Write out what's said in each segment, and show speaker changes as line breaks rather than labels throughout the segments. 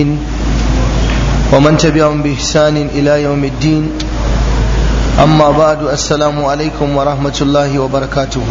والتابعين ومن تبعهم بإحسان إلى يوم الدين أما بعد السلام عليكم ورحمة الله وبركاته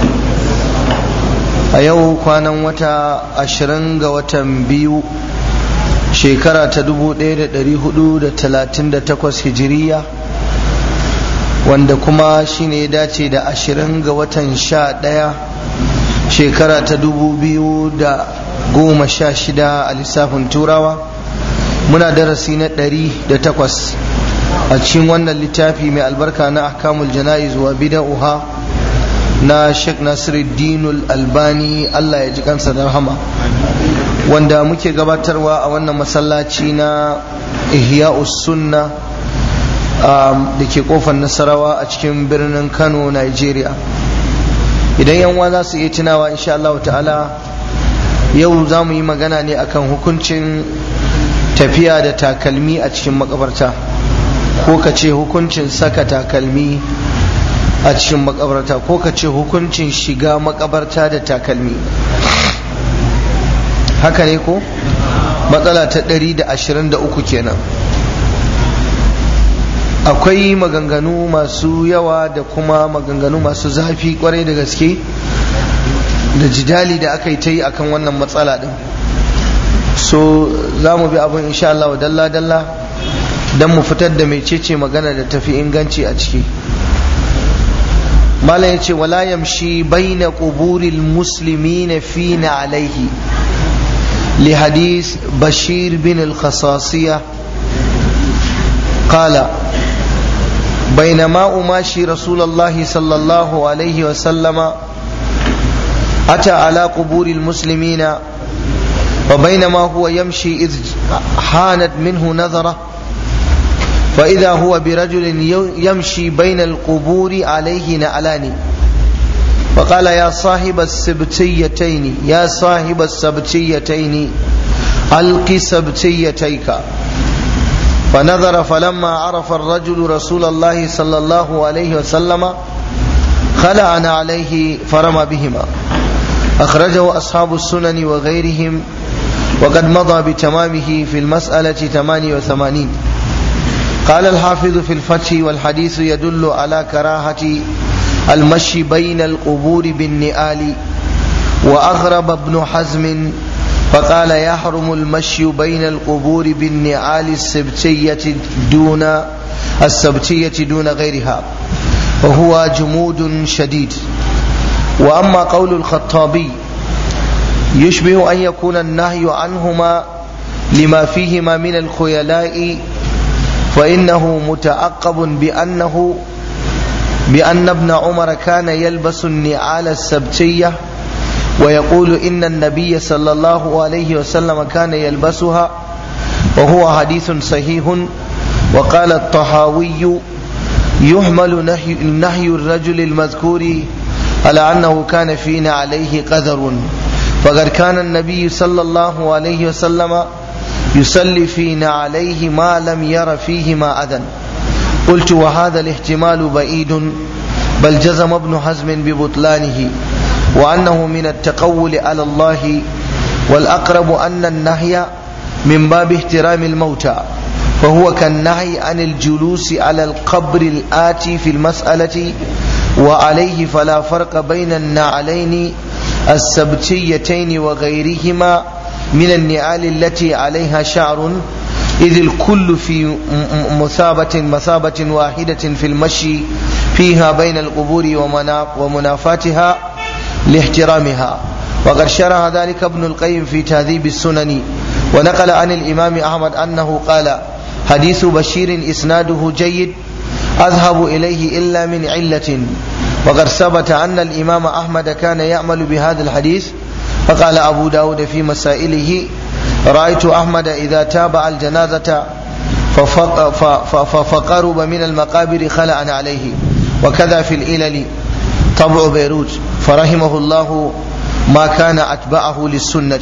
a yau kwanan wata ashirin ga watan biyu shekara ta dubu ɗaya da ɗari hudu da talatin da takwas hijiriya wanda kuma shine ya dace da ashirin ga watan sha ɗaya shekara ta dubu biyu da goma sha shida a lissafin turawa muna darasi na ɗari da takwas a cikin wannan littafi mai albarka na ahkamul jana'iz wa bida'uha na Sheikh Nasiruddin Albani Allah ya ji kansa da rahama wanda muke gabatarwa a wannan masallaci na Ihya'us Sunna da ke kofar Nasarawa a cikin birnin Kano Nigeria idan yan za su iya tunawa insha Allah ta'ala yau za mu yi magana ne akan hukuncin tafiya da takalmi a cikin makabarta ko ka ce hukuncin saka takalmi a cikin makabarta ko ka ce hukuncin shiga makabarta da takalmi haka ne ko matsala ta 123 kenan akwai maganganu masu yawa da kuma maganganu masu zafi kwarai da gaske da jidali da aka yi ta yi akan wannan matsala din so za mu bi abin insha Allah dalla-dalla don mu fitar da mecece magana da tafi inganci a ciki malam yace wala yamshi baina quburil muslimina fina alaihi li hadith bashir bin al-khasasiyya قال بينما أماشي رسول الله صلى الله عليه وسلم أتى على قبور المسلمين وبينما هو يمشي إذ حانت منه نظرة فإذا هو برجل يمشي بين القبور عليه نعلان فقال يا صاحب السبتيتين يا صاحب السبتيتين ألق سبتيتيك فنظر فلما عرف الرجل رسول الله صلى الله عليه وسلم خلعنا عليه فرمى بهما أخرجه أصحاب السنن وغيرهم وقد مضى بتمامه في المسألة 88 قال الحافظ في الفتح والحديث يدل على كراهة المشي بين القبور بالنئال وأغرب ابن حزم فقال يحرم المشي بين القبور بالنعال السبتية دون السبتية دون غيرها وهو جمود شديد وأما قول الخطابي يشبه أن يكون النهي عنهما لما فيهما من الخيلاء فإنه متعقب بأنه بأن ابن عمر كان يلبس النعال السبتية ويقول إن النبي صلى الله عليه وسلم كان يلبسها وهو حديث صحيح وقال الطحاوي يحمل نهي, نهي الرجل المذكور على أنه كان فينا عليه قذر فقد كان النبي صلى الله عليه وسلم يصلي فينا عليه ما لم ير فيهما أذى قلت وهذا الاحتمال بعيد بل جزم ابن حزم ببطلانه وأنه من التقول على الله والأقرب أن النهي من باب احترام الموتى فهو كالنهي عن الجلوس على القبر الآتي في المسألة وعليه فلا فرق بين النعلين السبتيتين وغيرهما من النعال التي عليها شعر إذ الكل في مثابة مثابة واحدة في المشي فيها بين القبور ومنافاتها لاحترامها وقد شرح ذلك ابن القيم في تهذيب السنن ونقل عن الإمام أحمد أنه قال حديث بشير إسناده جيد أذهب إليه إلا من علة وقد ثبت أن الإمام أحمد كان يعمل بهذا الحديث فقال أبو داود في مسائله رأيت أحمد إذا تابع الجنازة فقرب من المقابر خلعا عليه وكذا في الإلل طبع بيروت فرحمه الله ما كان أتبعه للسنة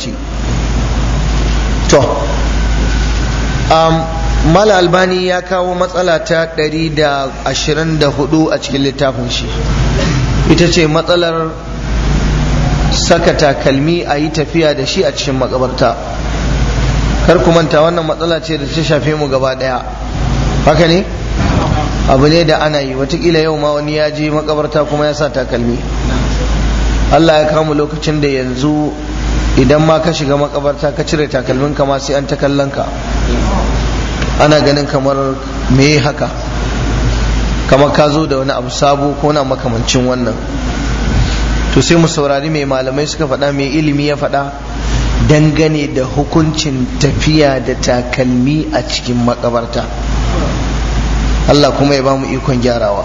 to um, mal albani ya kawo matsala ta 124 a cikin littafin shi ita ce matsalar saka takalmi a yi tafiya da shi a cikin makabarta kar ku manta wannan matsala ce da ta shafe mu gaba daya haka ne abu ne da ana yi watakila yau ma wani ya je makabarta kuma ya sa takalmi Allah ya kama lokacin da yanzu idan ma ka shiga makabarta ka cire takalmin ka ma sai an ta kallon ka ana ganin kamar me haka kamar ka zo da wani abu sabo ko na makamancin wannan to sai mu saurari mai malamai suka faɗa mai ilimi ya faɗa dangane da hukuncin tafiya da takalmi a cikin makabarta Allah kuma ya ba mu ikon gyarawa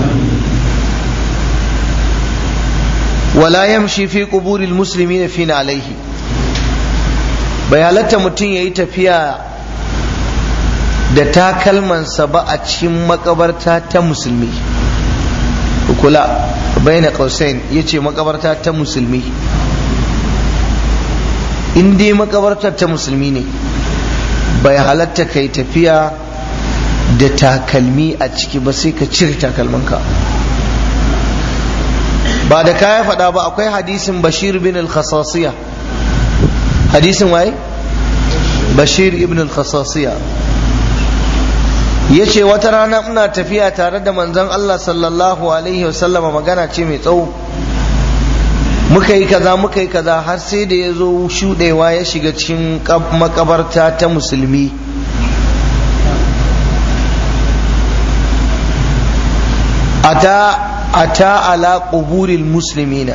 wala yamshi fi quburil muslimina fina alaihi bai halatta mutum yayi tafiya da takalmansa ba a cikin makabarta ta musulmi kula baina qausain yace makabarta ta musulmi in dai makabartar ta musulmi ne bai halatta kai tafiya da takalmi a ciki ba sai ka cire takalmanka ba da kaya faɗa ba akwai hadisin bashir bin al-khasasiya hadisin waye bashir ibn al-khasasiya ya ce wata rana ina tafiya tare da manzon Allah sallallahu alaihi wasallama magana ce mai tsawo muka yi kaza muka yi kaza har sai da ya zo shuɗewa ya shiga cikin makabarta ta musulmi ata ata ala quburil muslimina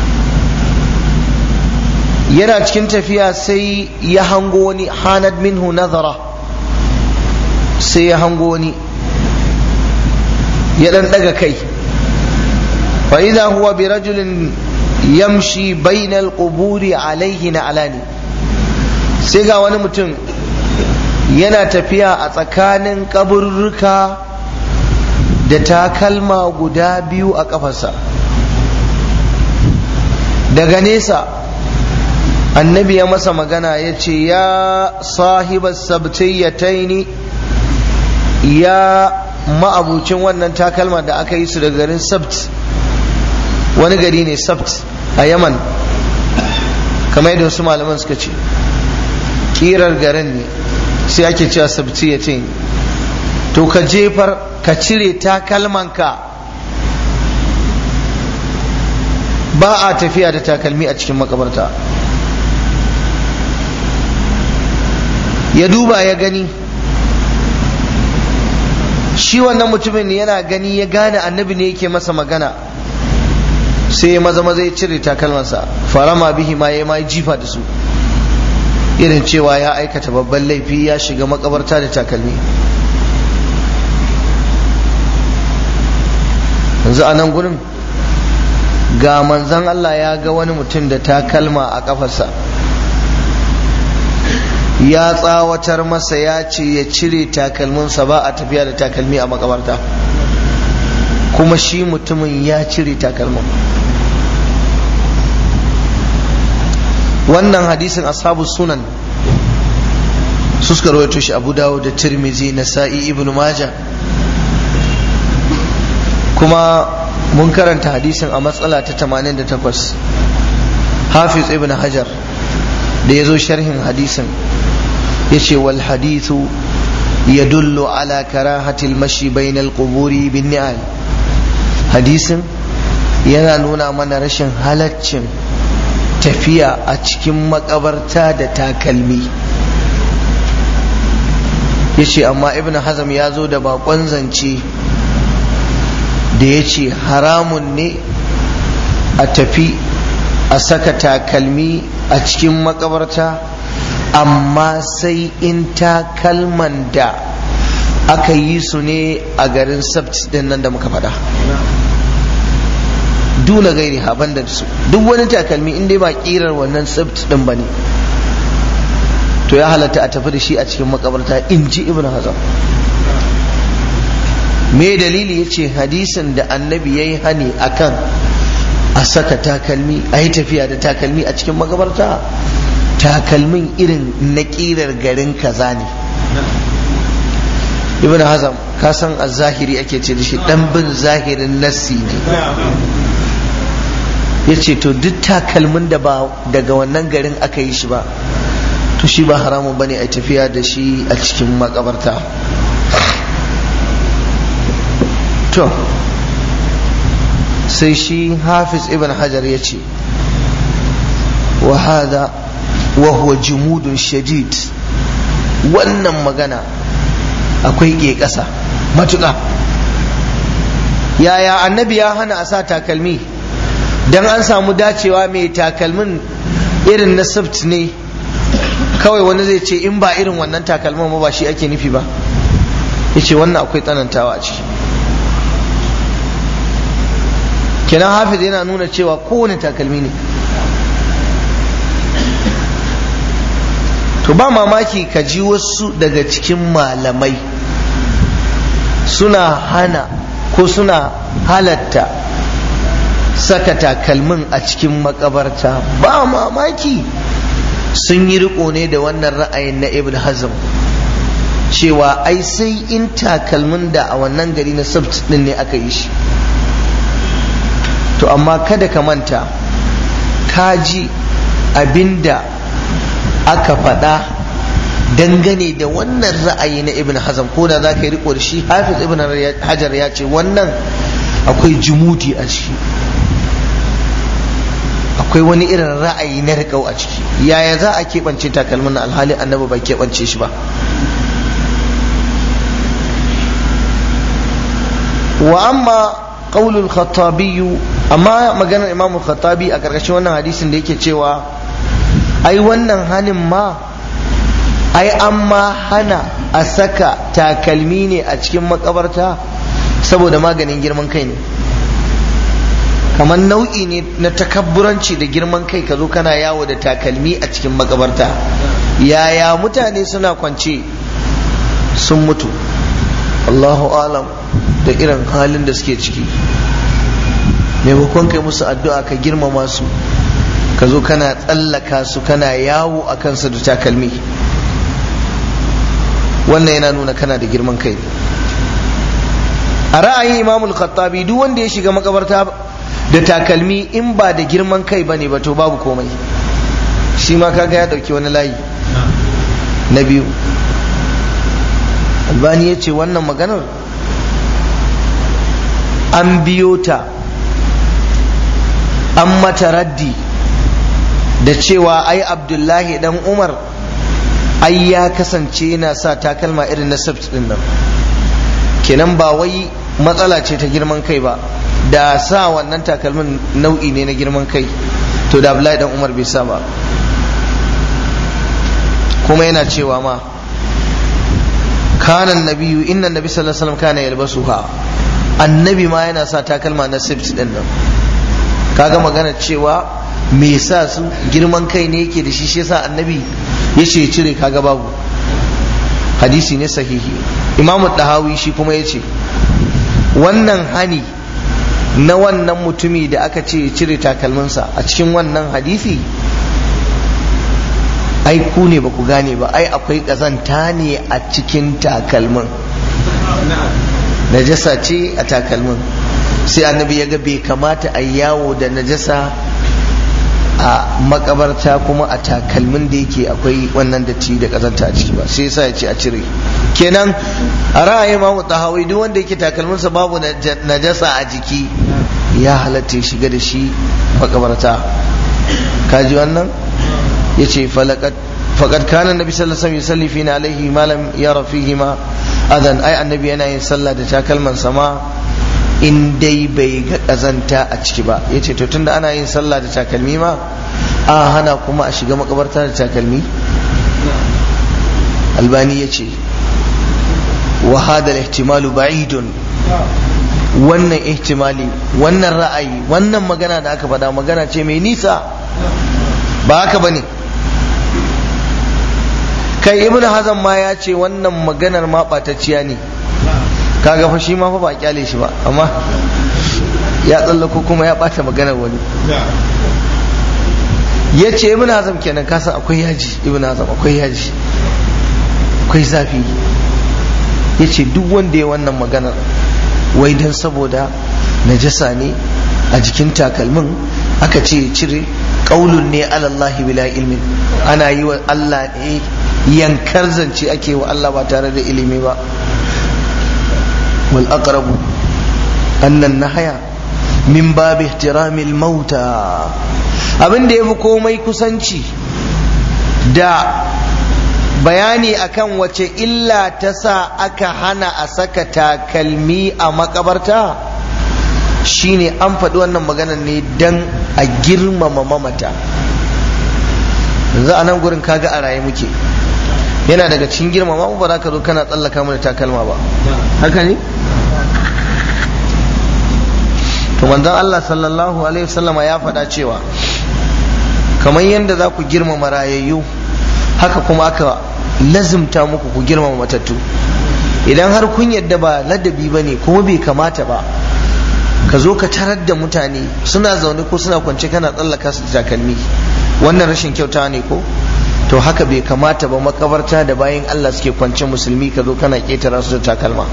yana cikin tafiya sai ya hango wani hanad minhu nazara sai ya hango wani ya dan daga kai fa idza huwa bi rajulin yamshi bainal quburi alaihi na alani sai ga wani mutum yana tafiya a tsakanin kaburruka da takalma guda biyu a kafarsa daga nesa annabi ya masa magana ya ce ya sahibar sabtayyataini ya ma'abucin wannan takalma da aka yi su daga garin sabt wani gari ne sabt a yaman kamar yadda wasu malaman suka ce kirar garin ne sai ake cewa sabtayyataini to ka jefar ka cire takalmanka ba a tafiya da takalmi a cikin makabarta ya duba ya gani shi wannan mutumin yana gani ya gane annabi ne yake masa magana sai ya maza maza ya cire takalmansa farama bihi ma ya ma jifa da su irin cewa ya aikata babban laifi ya shiga makabarta da takalmi yanzu a nan gurin ga manzan Allah ya ga wani mutum da takalma a kafarsa ya tsawatar masa ya ce ya cire takalminsa ba a tafiya da takalmi a makabarta kuma shi mutumin ya cire takalmin wannan hadisin ashabu sunan su suka rawaito shi abu dawo da tirmizi na sa'i ibn majah kuma mun karanta hadisin a matsala ta 88 hafiz ibn hajar da ya zo sharhin hadisin ya ce wal hadithu yadullu ala karahatil mashi bainal quburi bin ni'al hadisin yana nuna mana rashin halaccin tafiya a cikin makabarta da takalmi ya ce amma ibn hazam ya zo da bakon zance da ya ce haramun ne a tafi a saka takalmi a cikin makabarta amma sai in takalman da aka yi su ne a garin sabt din nan da muka faɗa duna gairi haban da su duk wani takalmi in dai ba kirar wannan sabt din ba ne to ya halatta a tafi da shi a cikin makabarta in ji ibn hazam me dalili ya ce hadisin da annabi ya yi hani akan a saka takalmi a yi tafiya da takalmi a cikin magabarta takalmin irin na ƙirar garin kaza ne ibn hazam ka san a zahiri ake ce da shi dan bin zahirin nassi ne ya ce to duk takalmin da ba daga wannan garin aka yi shi ba to shi ba haramun bane a tafiya da shi a cikin makabarta to sai shi hafiz ibn hajar ya ce wa hada wa huwa jumudun shadid wannan magana akwai ke ƙasa matuƙa yaya annabi ya hana a sa takalmi dan an samu dacewa mai takalmin irin na sabt ne kawai wani zai ce in ba irin wannan takalmin ba shi ake nufi ba yace wannan akwai tsanantawa a ciki kenan hafiz yana nuna cewa kowane takalmi ne to ba mamaki ka ji wasu daga cikin malamai suna hana ko suna halatta saka takalmin a cikin makabarta ba mamaki sun yi riko ne da wannan ra'ayin na ibn hazm cewa ai sai in takalmin da a wannan gari na sabt din ne aka yi shi to amma kada ka manta ka ji abinda aka faɗa dangane da wannan ra'ayi na ibn hazm ko da za ka yi riko da shi hafiz ibn hajar ya ce wannan akwai jumudi a ciki akwai wani irin ra'ayi na riƙau a ciki yaya za a keɓance takalmin alhali annabi bai keɓance shi ba wa amma qaulul khattabi amma maganar imamu khattabi a ƙarƙashin wannan hadisin da yake cewa ai wannan hanin ma ai an ma hana a saka takalmi ne a cikin makabarta saboda maganin girman kai ne kamar nau'i ne na takabburanci da girman kai ka zo kana yawo da takalmi a cikin makabarta yaya mutane suna kwance sun mutu Allahu alam da irin halin da suke ciki maimakon kai musu addu'a ka girmama su ka zo kana tsallaka su kana yawo a kansu da takalmi wannan yana nuna kana da girman kai a ra'ayin imamul khattabi duk wanda ya shiga makabarta da takalmi in ba da girman kai ba ne ba to babu komai shi ma kaga ya dauki wani layi na biyu albani ya ce wannan maganar an biyo ta an mata raddi da cewa ai abdullahi dan umar ai ya kasance yana sa takalma irin na sabt din nan kenan ba wai matsala ce ta girman kai ba da sa wannan takalmin nau'i ne na girman kai to da abdullahi dan umar bai sa ba kuma yana cewa ma kanan nabiyu inna nabi sallallahu alaihi wasallam kana yalbasuha annabi ma yana sa takalma na sift din nan kaga magana cewa me sa su girman kai ne yake da shi shi yasa annabi ya ce cire kaga babu hadisi ne sahihi imamu dahawi shi kuma ya ce wannan hani na wannan mutumi da aka ce cire takalminsa a cikin wannan hadisi ai ku ne ba ku gane ba ai akwai ƙazanta ne a cikin takalmin najasa ce a takalmin sai annabi ya ga bai kamata a yawo da najasa a makabarta kuma a takalmin da yake akwai wannan datti da kazanta a ciki ba sai yasa ya ce a cire kenan a ra'ayin mamu tahawi duk wanda yake takalminsa babu najasa a jiki ya halatta shiga da shi makabarta kaji wannan ya ce faƙad kana nabi sallallahu alaihi wasallam yusalli alaihi ma lam yara fihi ma adan ai annabi yana yin sallah da takalman sama in dai bai ga ƙazanta a ciki ba ya ce to tunda ana yin sallah da takalmi ma a hana kuma a shiga makabarta da takalmi albani ya ce wa hada ihtimalu ba'idun wannan ihtimali wannan ra'ayi wannan magana da aka faɗa magana ce mai nisa ba haka bane kai ibnu hazan ma ya ce wannan maganar ma ɓatacciya ne kaga fa shi ma fa ba kyale shi ba amma ya tsallako kuma ya bata maganar wani ya ce ibn azam kenan kasan akwai yaji ibn azam akwai yaji akwai zafi ya ce duk wanda ya wannan maganar wai don saboda najasa ne a jikin takalmin aka ce ya cire qaulun ne ala Allah bila ilmin ana yi wa Allah ne yankar zance ake wa Allah ba tare da ilimi ba wal aqrabu anna nahaya min babi ihtiramil mauta abin da yafi komai kusanci da bayani akan wace illa ta sa aka hana a saka takalmi a makabarta shine an faɗi wannan maganar ne don a girmama mamata yanzu a nan gurin kaga a raye muke yana daga cikin girmama ba za ka zo kana tsallaka mana takalma ba haka ne to manzon Allah sallallahu alaihi wasallama ya faɗa cewa kamar yadda za ku girmama rayayyu haka kuma aka lazimta muku ku girmama matattu idan har kun yadda ba ladabi ba ne kuma bai kamata ba ka zo ka tarar da mutane suna zaune ko suna kwance kana tsallaka su takalmi wannan rashin kyauta ne ko to haka bai kamata ba makabarta da bayan Allah suke kwance musulmi ka zo kana ketara su da takalma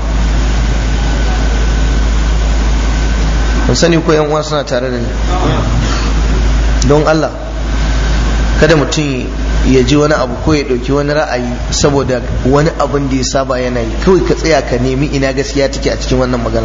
kun sani ko yan uwa suna tare da ni don Allah kada mutum ya ji wani abu ko ya ɗauki wani ra'ayi saboda wani abin da ya saba yana yi kawai ka tsaya ka nemi ina gaskiya take a cikin wannan magana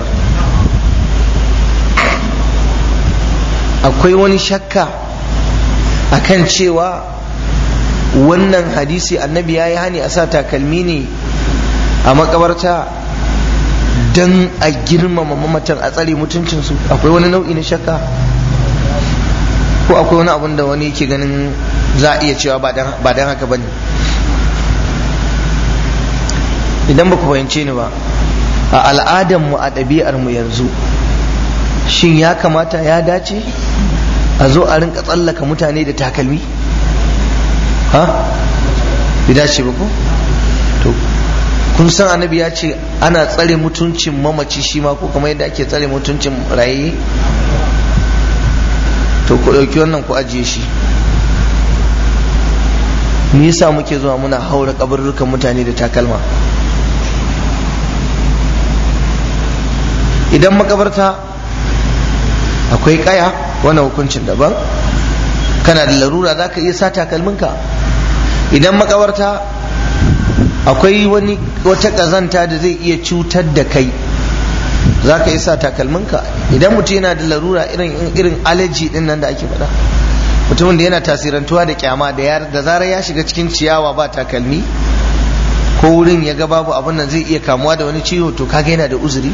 akwai wani shakka akan cewa wannan hadisi annabi ya yi hani a sa takalmi ne a makabarta don a girmama mamatan a tsare mutuncinsu akwai wani nau'i na shakka ko akwai wani abun da wani yake ganin za a iya cewa ba don haka ba ne idan ba ku fahimce ni ba a al'adarmu a ɗabi'armu yanzu shin ya kamata ya dace a zo a rinka tsallaka mutane da takalmi ha bai dace ba ko to kun san annabi ya ce ana tsare mutuncin mamaci shi ma ko kamar yadda ake tsare mutuncin raye to ku ɗauki wannan ku ajiye shi me yasa muke zuwa muna haura kabarurrukan mutane da takalma idan makabarta akwai kaya wannan hukuncin daban kana da larura za ka iya sa takalminka idan makabarta akwai wani wata ƙazanta da zai iya cutar da kai za ka iya sa takalminka idan mutum yana da larura irin irin alaji din nan da ake faɗa mutumin da yana tasirantuwa da kyama da da zarar ya shiga cikin ciyawa ba takalmi ko wurin ya ga babu abin nan zai iya kamuwa da wani ciwo to kaga yana da uzuri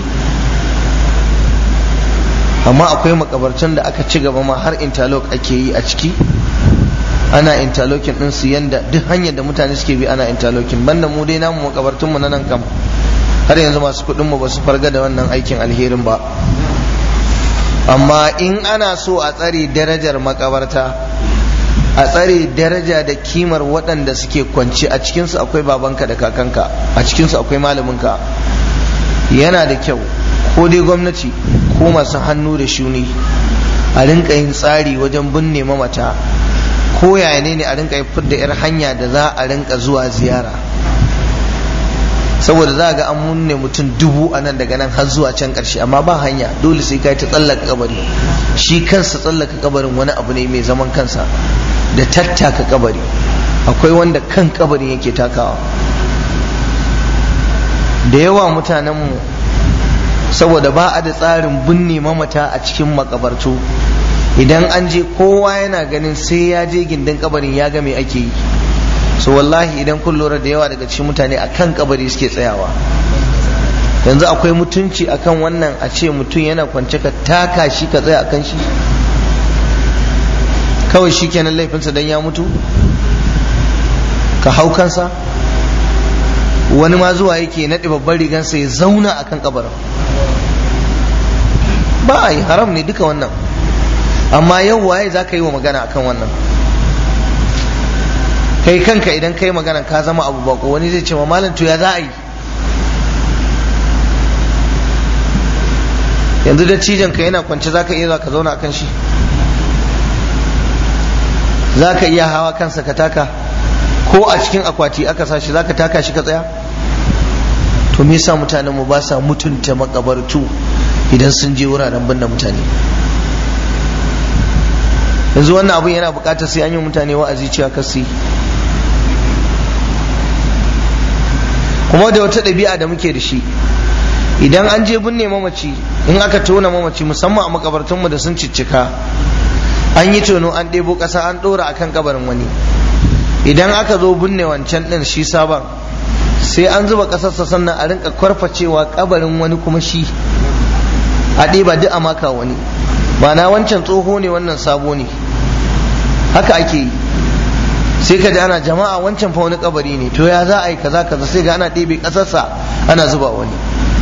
amma akwai makabartan da aka ci gaba ma har interlock ake yi a ciki ana interlocking din su yanda duk hanyar da mutane suke bi ana interlocking banda mu dai namu makabartun mu na nan kam har yanzu masu kuɗin mu ba su farga da wannan aikin alherin ba amma in ana so a tsare darajar makabarta a tsare daraja da kimar waɗanda suke kwance a cikinsu akwai babanka da kakanka a cikinsu akwai malaminka yana da kyau ko dai gwamnati ko masu hannu da shuni a rinka yin tsari wajen binne mamata ko yaya ne ne a rinka yi da yar hanya da za a rinka zuwa ziyara saboda za ga an munne mutum dubu a nan daga nan har zuwa can karshe amma ba hanya dole sai kai ta tsallaka kabari shi kansa tsallaka kabarin wani abu ne mai zaman kansa da tattaka kabari akwai wanda kan kabarin yake takawa da yawa mutanenmu saboda ba a da tsarin binne mamata a cikin makabartu idan an je kowa yana ganin sai ya je gindin kabarin ya ga me ake yi so wallahi idan kun lura da yawa daga cikin mutane a kan kabari suke tsayawa yanzu akwai mutunci akan wannan a ce mutum yana kwance ka taka shi ka tsaya akan shi kawai shi kenan laifinsa don ya mutu ka hau kansa wani ma zuwa yake naɗe babban rigansa ya zauna akan kabarin ba a yi haram ne duka wannan amma yau waye za ka yi wa magana akan wannan kai kanka idan kai magana ka zama abu bako wani zai ce ma malam to ya za a yi yanzu da cijan ka yana kwance za ka iya za ka zauna akan shi za ka iya hawa kansa ka taka ko a cikin akwati aka sa shi za ka taka shi ka tsaya to me yasa mutanen mu ba sa mutunta makabartu idan sun je wuraren binne mutane yanzu wannan abun yana bukatar sai an yi mutane wa'azi cewa kasi kuma da wata ɗabi'a da muke da shi idan an je binne mamaci in aka tona mamaci musamman a makabartunmu da sun ciccika an yi tono an ɗebo ƙasa an ɗora akan kabarin wani idan aka zo binne wancan ɗin shi sabon sai an zuba ƙasarsa sannan a rinka kwarfacewa kabarin wani kuma shi a ɗeba duk a maka wani na wancan tsoho ne wannan sabo ne haka ake yi sai ka ji ana jama'a wancan fa wani kabari ne to ya za a yi kaza kaza sai ga ana ɗebe ƙasarsa ana zuba wani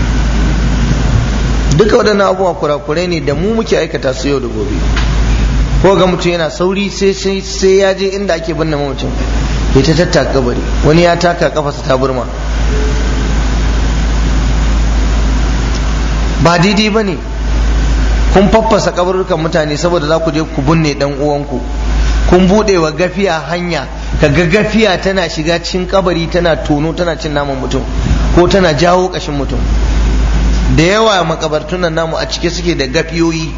duka waɗannan abubuwa kurakurai ne da mu muke aikata su yau da gobe ko ga mutum yana sauri sai sai ya je inda ake binne mutum ya ta tattaka kabari wani ya taka kafarsa ta burma ba daidai ba ne kun faffasa kabarukan mutane saboda za ku je ku binne dan uwanku kun buɗe wa gafiya hanya ka ga gafiya tana shiga cikin kabari tana tono tana cin naman mutum ko tana jawo ƙashin mutum da yawa makabartunan namu a cike suke da gafiyoyi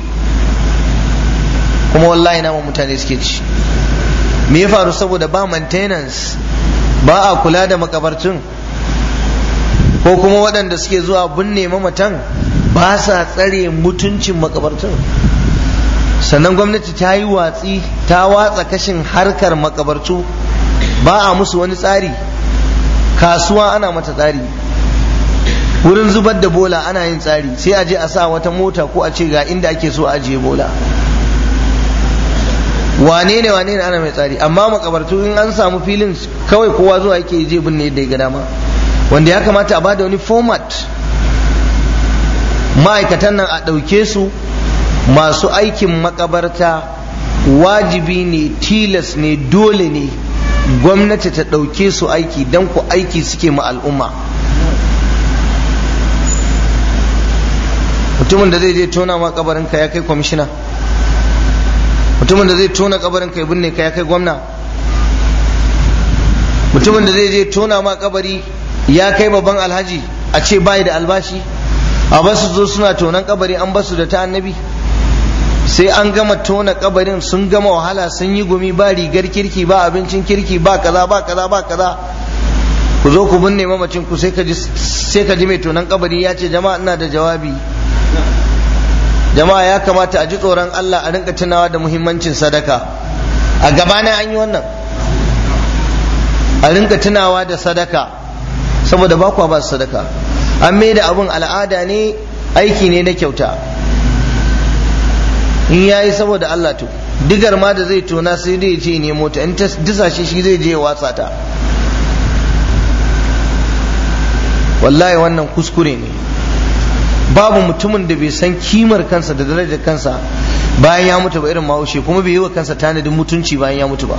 kuma wallahi naman mutane suke ci me ya faru saboda ba maintenance ba a kula da makabartun ko kuma waɗanda suke zuwa binne mamatan ba sa tsare mutuncin makabartun sannan gwamnati ta yi watsi ta watsa kashin harkar makabartu ba a musu wani tsari kasuwa ana mata tsari wurin zubar da bola ana yin tsari sai a je a sa wata mota ko a ce ga inda ake so a ajiye bola wane ne wane ne ana mai tsari amma makabartu in an samu filin kawai kowa zuwa yake je binne yadda ya ga dama wanda ya kamata a bada wani format ma'aikatan nan a ɗauke su masu aikin makabarta wajibi ne tilas ne dole ne gwamnati ta ɗauke su aiki don ku aiki suke ma al'umma mutumin da zai je tona ma kabarinka ya kai kwamishina mutumin da zai tona kabarinka ya binne ka ya kai gwamna mutumin da zai je tona ma kabari ya kai babban alhaji a ce bai da albashi a basu zo suna tonan kabari an basu da ta annabi sai an gama tona kabarin sun gama wahala sun yi gumi ba rigar kirki ba abincin kirki ba kaza ba kaza ba kaza ku zo ku binne mamacin ku sai ka ji sai ka ji mai tonan kabari ya ce jama'a ina da jawabi jama'a ya kamata a ji tsoron Allah a rinka tunawa da muhimmancin sadaka a gabana an yi wannan a rinka tunawa da sadaka saboda ba kwa ba sadaka an mai da abun al'ada ne aiki ne na kyauta in ya yi saboda Allah to digar ma da zai tona sai dai ce ne mota in ta disa shi shi zai je watsa ta wallahi wannan kuskure ne babu mutumin da bai san kimar kansa da darajar kansa bayan ya mutu ba irin mahaushe kuma bai yi wa kansa tanadin mutunci bayan ya mutu ba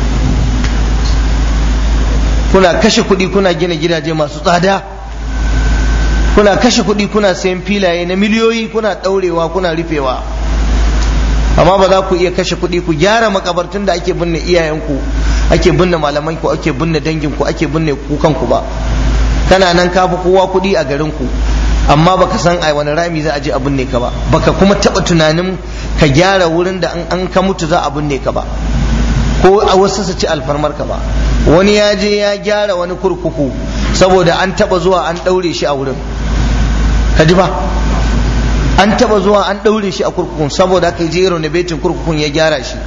kuna kashe kuɗi kuna gina gidaje masu tsada kuna kashe kuɗi kuna sayan filaye na miliyoyi kuna ɗaurewa kuna rufewa amma ba za ku iya kashe kuɗi ku gyara makabartun da ake binne iyayenku ake binne malamanku ake binne danginku ake binne kukanku ba kana nan ka fi kowa kuɗi a garinku amma baka san ai wani rami za a je a binne ka ba baka kuma taɓa tunanin ka gyara wurin da an ka mutu za a binne ka ba ko a wasu su ci alfarmar ka ba wani ya je ya gyara wani kurkuku saboda an taɓa zuwa an ɗaure shi a wurin ka ji ba an taba zuwa an ɗaure shi a kurkukun saboda aka je renovating kurkukun ya gyara shi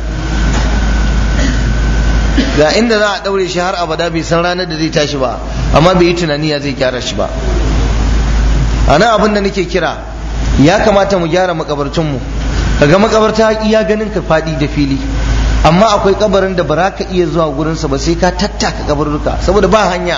ga inda za a ɗaure shi har abada bai san ranar da zai tashi ba amma bai yi tunani ya zai gyara shi ba a nan abin da nake kira ya kamata mu gyara makabartunmu kaga makabarta iya ganin ka faɗi da fili amma akwai kabarin da ba za ka iya zuwa gurinsa ba sai ka tattaka kabarurruka saboda ba hanya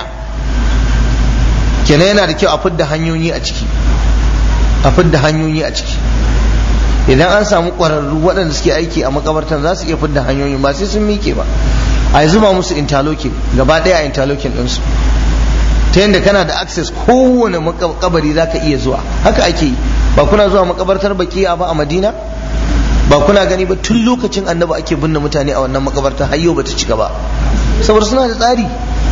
kenan yana da kyau a fidda hanyoyi a ciki a fidda hanyoyi a ciki idan an samu ƙwararru waɗanda suke aiki a makabartan za su iya fidda hanyoyi ba sai sun miƙe ba a zuba musu interlocking gaba ɗaya a interlocking ɗinsu ta yadda kana da access kowane makabari za ka iya zuwa haka ake yi ba kuna zuwa makabartar bakiya ba a madina ba kuna gani ba tun lokacin annabi ake binne mutane a wannan makabarta har yau bata cika ba saboda suna da tsari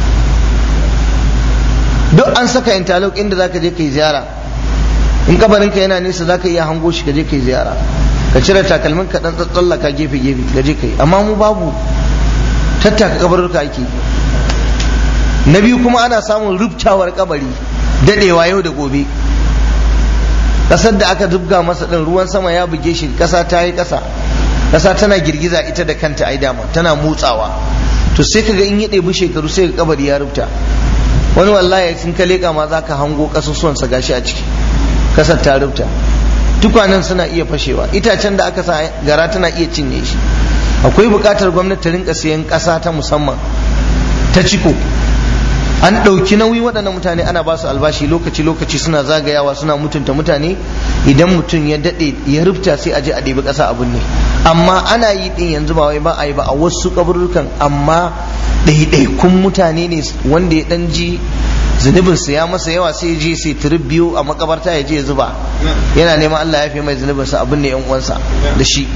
duk an saka interlock inda zaka je kai ziyara in kabarinka yana nesa zaka iya hango shi ka je kai ziyara ka cire takalmin ka dan tsallaka gefe gefe ka je kai amma mu babu tattaka kabarurka ake na biyu kuma ana samun rubtawar kabari dadewa yau da gobe kasar da aka dubga masa din ruwan sama ya buge shi kasa ta yi kasa kasa tana girgiza ita da kanta ai dama tana motsawa to sai kaga in ya ɗebi shekaru sai ka kabari ya rubta wani wallahi sun ka leƙa ma za ka hango ƙasusuwan sa gashi a ciki kasar ta rubta tukwanen suna iya fashewa itacen da aka sa gara tana iya cinye shi akwai buƙatar gwamnati ta rinka siyan ƙasa ta musamman ta ciko an ɗauki nauyi waɗannan mutane ana ba su albashi lokaci-lokaci suna zagayawa suna mutunta mutane idan mutum ya daɗe ya rufta sai a je a ɗebi ƙasa abin ne amma ana yi ɗin yanzu ba wai ba a yi ba a wasu kaburrukan amma ɗaiɗaikun mutane ne wanda ya ɗan ji zunubin sa ya masa yawa sai je sai turub biyu a makabarta ya je zuba yana neman Allah ya fi mai zunubin sa abin ne yan uwansa da shi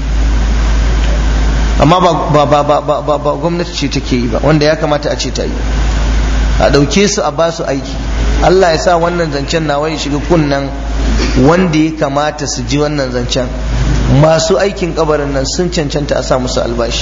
amma ba ba ba ba ba gwamnati ce take yi ba wanda ya kamata a ce ta yi a ɗauke su a basu aiki Allah ya sa wannan zancen nawa ya shiga kunnan wanda ya kamata su ji wannan zancen masu aikin kabarin nan sun cancanta a sa musu albashi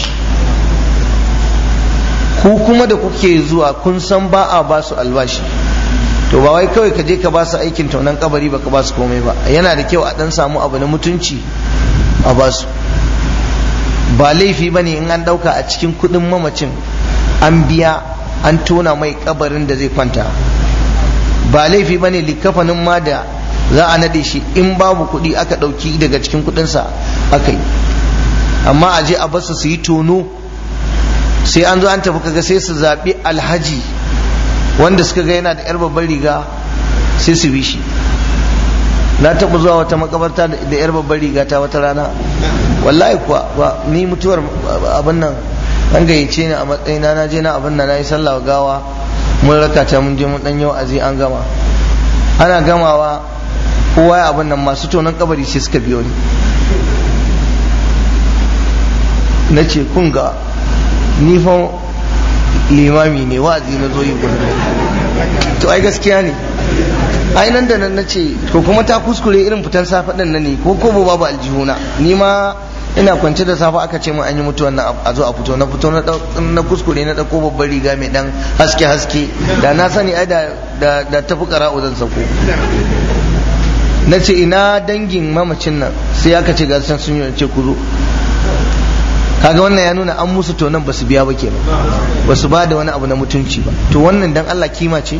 ku kuma da kuke zuwa kun san ba a basu albashi to ba wai kawai ka je ka basu aikin taunan kabari ba ka basu komai ba yana da kyau a dan samu abu na mutunci a basu ba laifi ba ne in an ɗauka a cikin kuɗin mamacin an biya an tona mai kabarin da zai kwanta ba laifi ba ne likafanin ma da za a naɗe shi in babu kuɗi aka ɗauki daga cikin kuɗinsa aka yi amma a je a basu su yi tono sai an zo an tafi kaga sai su zaɓi alhaji wanda suka ga yana da yar babban riga sai su bi shi na taɓa zuwa wata makabarta da yar babban riga ta wata rana wallahi kuwa ni mutuwar abin nan an gayyace ni a matsayina na je na abin nan na yi sallah gawa mun raka ta mun je mun dan yau azi an gama ana gamawa kowa ya abin nan masu tonon kabari sai suka biyo ni na ce kun ga ni fa limami ne wa'azi na zo yi gudu to ai gaskiya ne ai nan da nan na ce ko kuma ta kuskure irin fitan safe din nan ne ko ko babu aljihuna ni ma ina kwance da safe aka ce mun an yi mutuwan nan a zo a fito na fito na kuskure na dauko babbar riga mai dan haske haske da na sani ai da da tafi qara'u zan sako na ce ina dangin mamacin nan sai aka ce ga sun yi ce ku zo kaga wannan ya nuna an musu to nan basu biya ba kenan basu ba da wani abu na mutunci ba to wannan dan Allah kima ce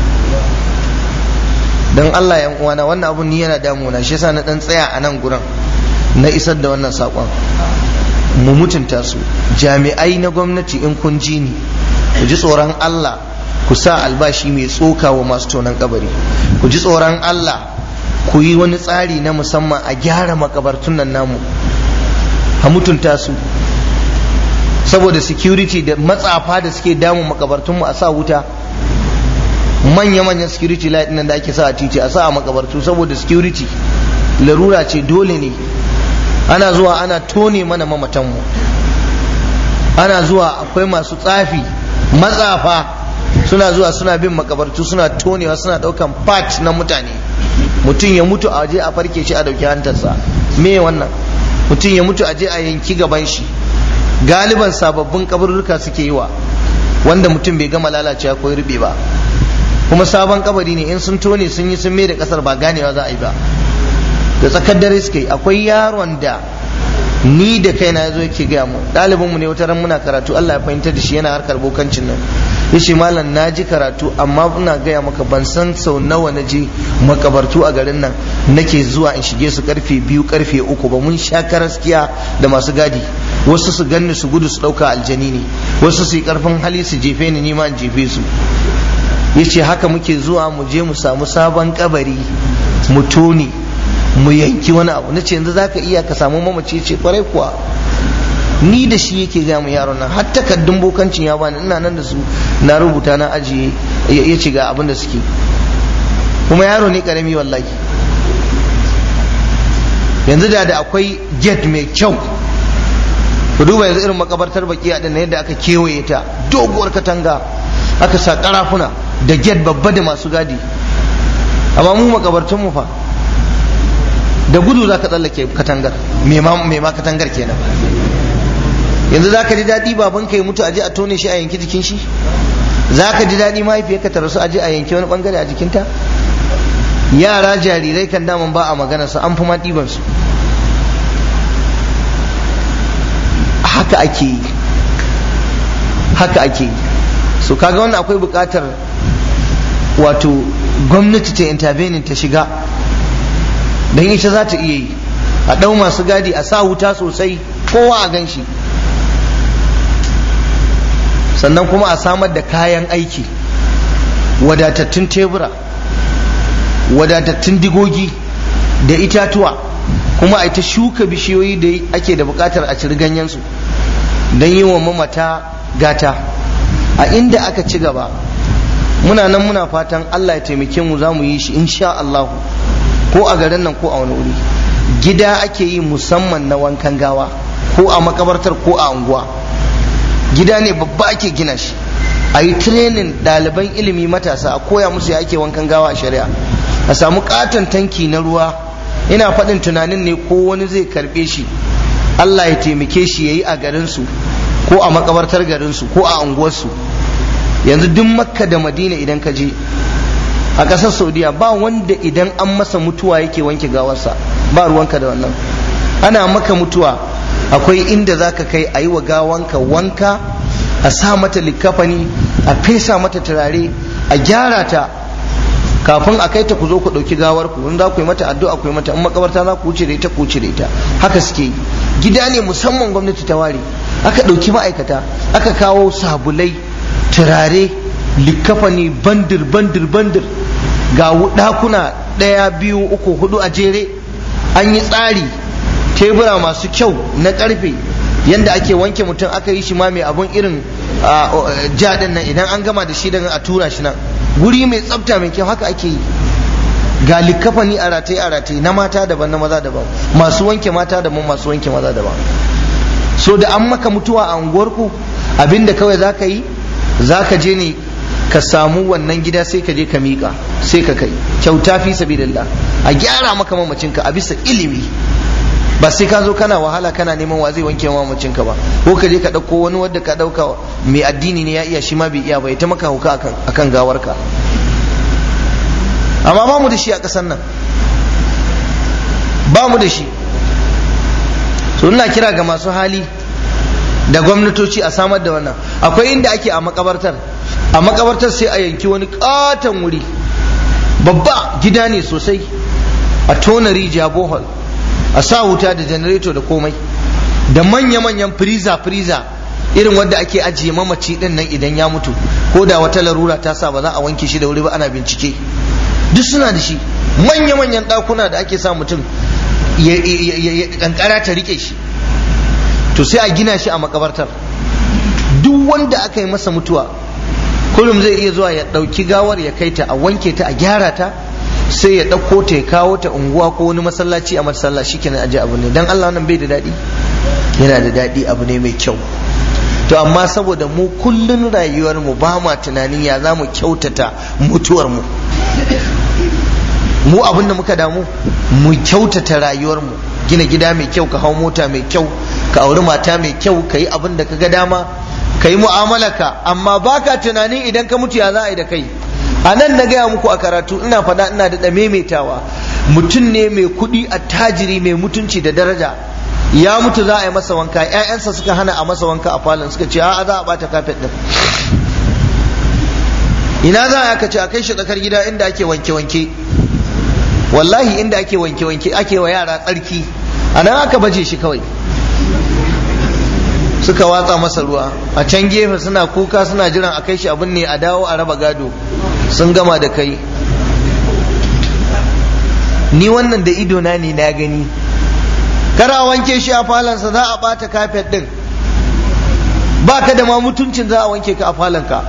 dan Allah yan uwana wannan abun ni yana damuna shi yasa na dan tsaya a nan gurin na isar da wannan sakon mu mutunta su jami'ai na gwamnati in kun ji ni ku ji tsoron Allah ku sa albashi mai tsoka wa masu tonon kabari ku ji tsoron Allah ku yi wani tsari na musamman a gyara makabartun nan namu a mutunta su saboda security da matsafa da suke damun makabartunmu a sa wuta manya-manyan security light nan da ake sa a titi a sa a makabartu saboda security larura ce dole ne ana zuwa ana tone mana mamatanmu ana zuwa akwai masu tsafi matsafa suna zuwa suna bin makabartu suna tonewa suna daukan part na mutane mutum ya mutu a waje a farke shi a dauki hantarsa me wannan mutum ya mutu a je a yanki gaban shi galiban sababbin kabarurruka suke yi wa wanda mutum bai gama lalacewa ko rube ba kuma sabon kabari ne in sun tone sun yi sun mai da kasar ba ganewa za a yi ba da tsakar dare suke akwai yaron da ni da kaina ya zo yake gaya mu ɗalibinmu ne wata ran muna karatu Allah ya fahimtar da shi yana harkar bokancin nan ya ce malam na ji karatu amma ina gaya maka ban san sau nawa na je makabartu a garin nan nake zuwa in shige su karfe biyu karfe uku ba mun sha karaskiya da masu gadi wasu su ganni su gudu su ɗauka aljani ne wasu su yi karfin hali su jefe ni nima in jefe su ya ce haka muke zuwa mu je mu samu sabon kabari mu tone mu yanki wani abu na ce yanzu za ka iya ka samu mamaci ce kwarai kuwa ni da shi yake gaya mu yaron nan har takardun bokancin ya bani ina nan da su na rubuta na ajiye ya ce ga abin da suke kuma yaro ne karami wallahi yanzu da da akwai gate mai kyau ku duba yanzu irin makabartar baki a na yadda aka kewaye ta doguwar katanga aka sa karafuna da gate babba da masu gadi amma mu makabartun mu fa da gudu za ka tsallake katangar me ma katangar kenan yanzu za ka ji daɗi babanka ya mutu aje a tone shi a yanki jikin shi za ka ji daɗi mahaifiyarka ta rasu aje a yanki wani bangare a jikinta yara jarirai kan daman ba a magana su an fi ma ɗiban su haka ake yi haka ake yi so kaga wannan akwai buƙatar wato gwamnati ta intervening ta shiga don ita za ta iya yi a ɗau masu gadi a sa wuta sosai kowa a gan shi sannan kuma a samar da kayan aiki wadatattun tebura wadatattun digogi da itatuwa kuma a ta shuka bishiyoyi da ake da bukatar a ciri ganyensu don yi wa mamata gata a inda aka ci gaba muna nan muna fatan Allah ya taimake mu za mu yi shi insha Allahu ko a garin nan ko a wani wuri gida ake yi musamman na wankan gawa ko a makabartar ko a unguwa gida ne babba ake gina shi a yi training ɗaliban ilimi matasa a koya musu ya ake wankan gawa a shari'a a samu katon tanki na ruwa ina faɗin tunanin ne ko wani zai karɓe shi Allah ya taimake shi ya yi a garinsu ko a makabartar garinsu ko a unguwarsu yanzu duk makka da madina idan ka je a ƙasar saudiya ba wanda idan an masa mutuwa yake wanke gawarsa ba ruwanka da wannan ana maka mutuwa akwai inda za ka kai a yi wa gawanka wanka a sa mata likafani a fesa mata turare a gyara ta kafin a kai ta ku zo ku ɗauki gawar ku in za ku yi mata addu'a ku yi mata in makabarta za ku wuce da ita ku wuce da ita haka suke yi gida ne musamman gwamnati ta ware aka ɗauki ma'aikata aka kawo sabulai turare likafani bandir bandir bandir ga ɗakuna ɗaya biyu uku hudu a jere an yi tsari tebura masu kyau na ƙarfe yanda ake wanke mutum aka yi shi ma mai abun irin jaɗin nan idan an gama da shi daga a tura shi nan guri mai tsafta mai kyau haka ake yi ga likafani a rataye a rataye na mata daban na maza daban masu wanke mata daban masu wanke maza daban so da an maka mutuwa a unguwarku abinda kawai za ka yi za ka je ne ka samu wannan gida sai ka je ka miƙa sai ka kai kyauta fi sabilillah a gyara maka mamacinka a bisa ilimi ba sai ka zo kana wahala kana neman wa zai wanke mamacinka ba ko ka je ka ɗauko wani wanda ka ɗauka mai addini ne ya iya shi ma bai iya ba ya ta maka hauka akan gawarka amma ba mu da shi a ƙasar nan ba mu da shi so ina kira ga masu hali da gwamnatoci a samar da wannan akwai inda ake a makabartar a makabartar sai a yanki wani katon wuri babba gida ne sosai a tona rijiya bohol a sa wuta da janareto da komai da manya-manyan firiza-firiza irin wanda ake ajiye mamaci din nan idan ya mutu ko da wata larura ta sa ba za a wanke shi da wuri ba ana bincike duk suna da shi manya-manyan ɗakuna da ake sa mutum kankara ta rike shi to sai a gina shi a makabartar duk wanda aka yi masa mutuwa kullum zai iya zuwa ya ɗauki gawar ya kai ta a wanke ta a gyara ta sai ya ɗauko ta ya kawo ta unguwa ko wani masallaci a masallaci kenan aje abu ne dan Allah nan bai da daɗi yana da daɗi abu ne mai kyau to amma saboda mu kullun rayuwar mu ba ma tunanin ya za mu kyautata mutuwar mu mu abin da muka damu mu kyautata rayuwar mu gina gida mai kyau ka hau mota mai kyau ka auri mata mai kyau ka yi abin da ka ga dama ka yi mu'amalaka amma baka tunanin idan ka mutu ya za a yi da kai a nan na gaya muku a karatu ina faɗa ina da maimaitawa mutum ne mai kuɗi attajiri mai mutunci da daraja ya mutu za a yi masa wanka ƴaƴansa suka hana a masa wanka a falon suka ce a'a za a bata kafet din ina za a ce a kai shi tsakar gida inda ake wanke-wanke wallahi inda ake wanke-wanke ake wa yara tsarki a nan aka baje shi kawai suka watsa masa ruwa a can gefe suna kuka suna jiran a kai shi abin ne a dawo a raba gado sun gama da kai ni wannan da idona ne na gani kara wanke shi a falonsa za a bata kafet din ba ka da ma mutuncin za a wanke ka a falonka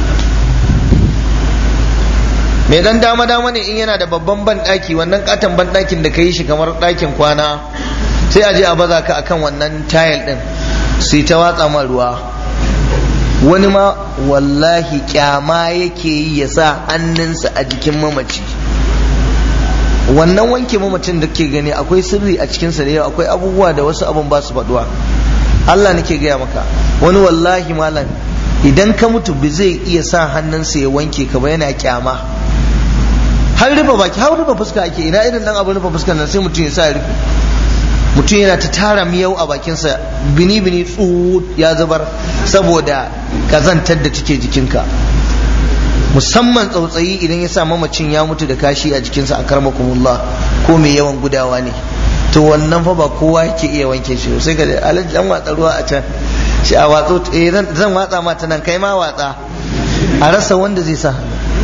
mai dan dama dama ne in yana da babban banɗaki wannan katon banɗakin da ka yi shi kamar ɗakin kwana sai a je a baza ka akan wannan tayil din sai ta watsa ma ruwa wani ma wallahi kyama yake yi ya sa hannunsa a jikin mamaci wannan wanke mamacin da ke gani akwai sirri a cikinsa da yawa akwai abubuwa da wasu abun ba su faduwa Allah nake gaya maka wani wallahi malam idan ka mutu ba zai iya sa hannunsa ya wanke ka ba yana kyama har rufe baki har rufe fuska ake ina irin dan abu rufe fuskar nan sai mutum ya sa ya rufe mutum yana ta tara miyau a bakinsa bini bini tsu ya zubar saboda kazantar da take jikinka musamman tsautsayi idan ya sa mamacin ya mutu da kashi a jikinsa a karmakumullah ko mai yawan gudawa ne to wannan fa ba kowa yake iya wanke shi sai ga alaji an watsa ruwa a can shi a watso eh zan watsa ma ta nan kai ma watsa a rasa wanda zai sa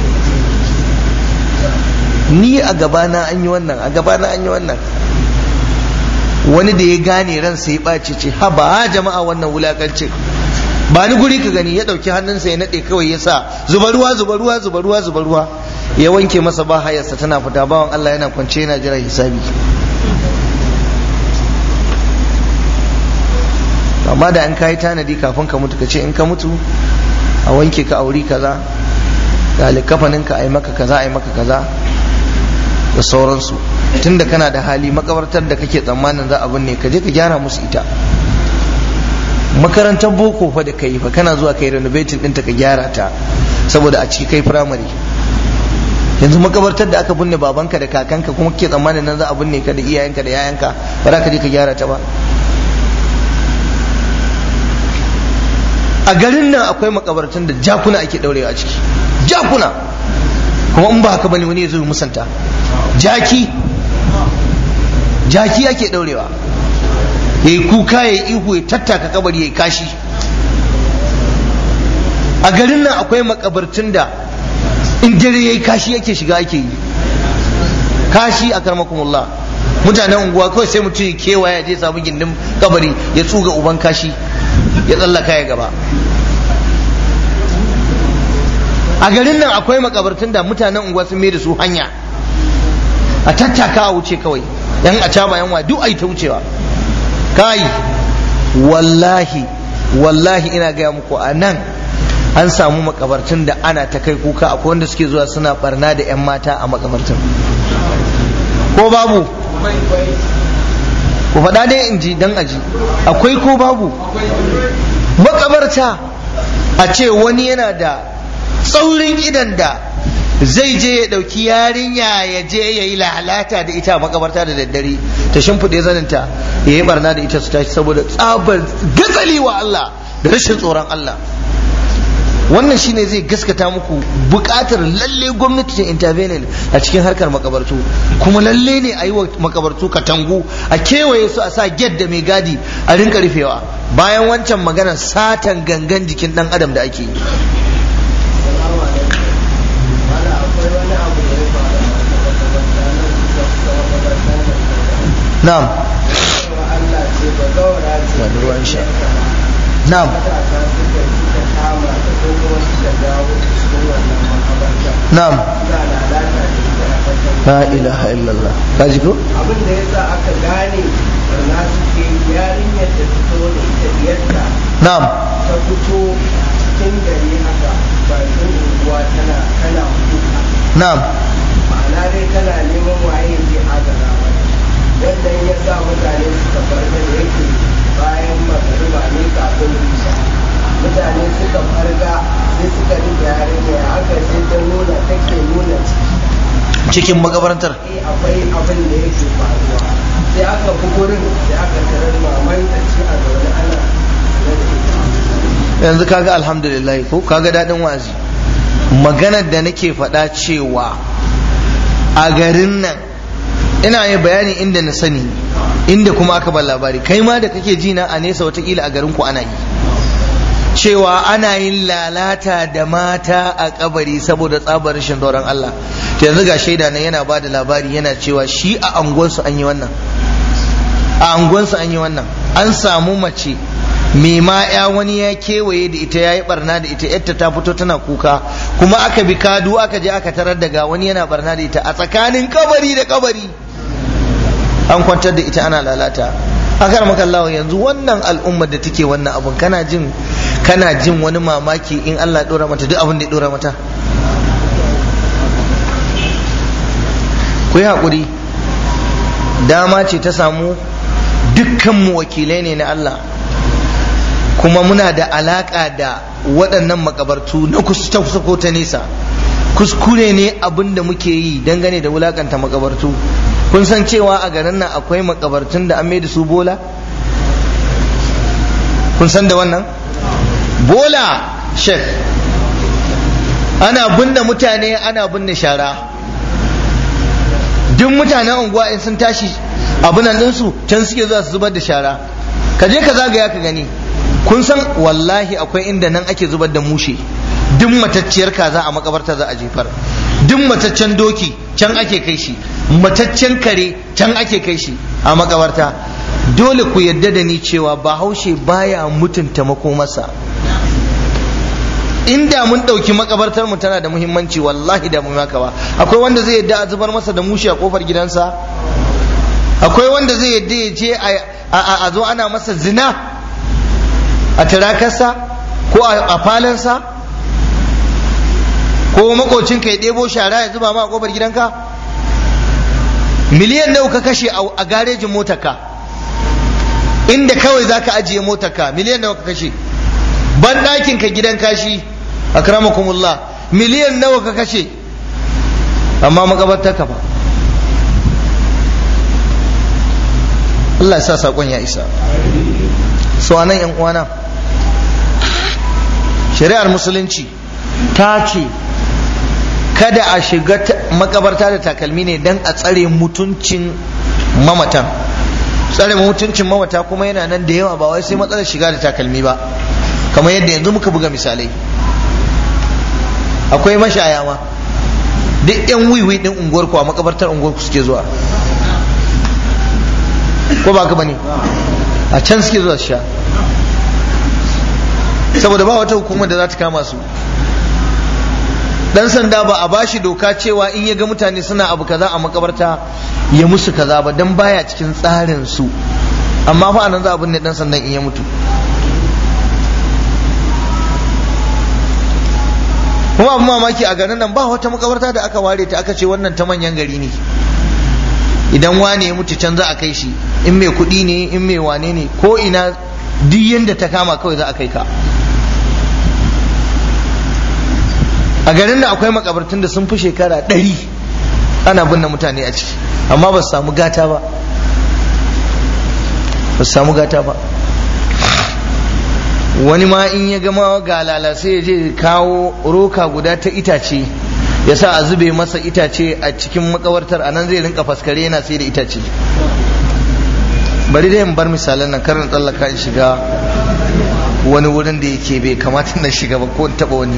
ni a gabana an yi wannan a gabana an yi wannan wani da ya gane ransa ya ɓace ce ha ba jama'a wannan wulakancin ba ni guri ka gani ya ɗauki hannunsa ya naɗe kawai ya sa zuba ruwa zuba ruwa zuba ruwa zuba ruwa ya wanke masa ba hayarsa tana fita bawan Allah yana kwance yana jira hisabi amma da an kayi tanadi kafin ka mutu ka ce in ka mutu a wanke ka auri kaza ga likafanin ka a yi maka kaza a yi maka kaza da sauransu tunda kana da hali makabartar da kake tsammanin za a binne ka je ka gyara musu ita makarantar boko fa da kai fa kana zuwa kai renovating ɗinta ka gyara ta saboda a ciki kai firamare yanzu makabartar da aka binne babanka da kakanka kuma ke tsammanin nan za a binne ka da iyayenka da yayanka ba za ka je ka gyara ta ba a garin nan akwai makabartun da jakuna ake daurewa a ciki jakuna kuma in ba haka bane wani ya zo musanta jaki jaki ake daurewa ya yi kuka ya yi ihu ya tattaka kabari ya yi kashi a garin nan akwai makabartun da in dare ya yi kashi yake shiga ake yi kashi a karmakumullah mutanen unguwa kawai sai mutum ya kewaya je samu gindin kabari ya tsuga uban kashi ya tsallaka ya gaba a garin nan akwai makabartun da mutanen unguwa sun da su hanya a tattaka a wuce kawai yan a caba yan wa duk ai ta wucewa kai wallahi wallahi ina gaya muku a nan an samu makabartun da ana ta kai kuka akwai wanda suke zuwa suna barna da 'yan mata a makabartun ko babu ku faɗa dai in ji dan aji akwai ko babu makabarta a ce wani yana da tsaurin idan da zai je ya ɗauki yarinya ya je ya yi lalata da ita a makabarta da daddare ta shimfiɗe zaninta ya yi barna da ita su tashi saboda tsabar gatsali wa Allah da rashin tsoron Allah wannan shine zai gaskata muku bukatar lalle gwamnati ta intervening a cikin harkar makabartu kuma lalle ne a yi wa makabartu katangu a kewaye su a sa get da mai gadi a rinka rufewa bayan wancan maganar satan gangan jikin dan adam da ake yi na'am na'am na'am la ilaha illallah ka ji ko
abin da yasa aka gane barna suke yarinyar da fito da ita diyarta
na'am
ta fito cikin gari haka bakin unguwa tana tana kuka
na'am
ma'ana dai tana neman waye ke agara mata wannan ya sa mutane suka farga da yake bayan magariba ne kafin isha mutane suka farga sai suka rike yarinya aka sai ta nuna take nuna ciki
cikin makabarantar
eh akwai abin da yake faruwa sai aka fi gurin sai aka tarar maman ta ce a zaune ana
yanzu kaga alhamdulillah ko kaga dadin wazi maganar da nake faɗa cewa a garin nan ina yin bayani inda na sani inda kuma aka bar labari kai ma da kake ji na a nesa watakila a garin ku ana yi cewa ana yin lalata da mata a kabari saboda tsabar rashin tsoron Allah to yanzu ga shaida nan yana ba da labari yana cewa shi a anguwansu an yi wannan a anguwansu an yi wannan an samu mace mai ma ya wani ya kewaye da ita ya yi barna da ita yadda ta fito tana kuka kuma aka bi kadu aka je aka tarar daga wani yana barna da ita a tsakanin kabari da kabari an kwantar da ita ana lalata akar makallawa yanzu wannan al'ummar da take wannan abun kana jin kana jin wani mamaki in Allah dora mata duk abin da ya dora mata ku yi haƙuri dama ce ta samu dukkanmu wakilai ne na Allah kuma muna da alaƙa da waɗannan makabartu na kusa kusa ko ta nesa kuskure ne abin da muke yi dangane da wulakanta makabartu kun san cewa a garin nan akwai makabartun da an mai da su bola kun san da wannan bola shek ana binne mutane ana binne shara duk mutanen unguwa in sun tashi abunan ɗinsu can suke zuwa su zubar da shara ka je ka zagaya ka gani kun san wallahi akwai inda nan ake zubar da mushe duk matacciyar kaza a makabarta za a jefar duk mataccen doki can ake kai shi mataccen kare can ake kai shi a makabarta dole ku yadda da ni cewa bahaushe baya mutunta makomarsa inda mun ɗauki makabartar mu tana da muhimmanci wallahi da mun haka ba akwai wanda zai yadda a zubar masa da mushi a kofar gidansa akwai wanda zai yadda ya je a zo ana masa zina a tirakarsa ko a falansa ko makocinka ya ɗebo shara ya zuba ma a kofar gidanka miliyan nawa ka kashe a garejin motarka inda kawai za ka ajiye motarka miliyan nawa ka kashe ban ɗakin ka gidan kashi akramakumullah miliyan nawa ka kashe amma makabarta ka ba Allah ya sa saƙon ya isa so anan yan uwana shari'ar musulunci ta ce kada a shiga makabarta da takalmi ne don a tsare mutuncin mamatan tsare mutuncin mamata kuma yana nan da yawa ba wai sai matsalar shiga da takalmi ba kamar yadda yanzu muka buga misalai akwai mashaya ma duk yan wiwi din unguwarku a makabartar unguwarku suke zuwa ko ba ka bane a can suke zuwa sha saboda ba wata hukumar da za ta kama su dan sanda ba a bashi doka cewa in ya ga mutane suna abu kaza a makabarta ya musu kaza ba dan baya cikin tsarin su amma fa anan za a binne dan sandan in ya mutu kuma abin mamaki a garin nan ba wata makabarta da aka ware ta aka ce wannan ta manyan gari ne idan wane ya mutu can za a kai shi in mai kuɗi ne in mai wane ne ko ina duk yanda ta kama kawai za a kai ka a garin da akwai makabartun da sun fi shekara ɗari ana binne mutane a ciki amma ba su samu gata ba ba su samu gata ba wani ma in ya gama galala sai ya je kawo roka guda ta itace ya sa a zube masa itace a cikin makabartar a nan zai rinka faskare yana sai da itace bari dai in bar misalan nan karin tsallaka in shiga wani wurin da yake bai kamata na shiga ba ko in taba wani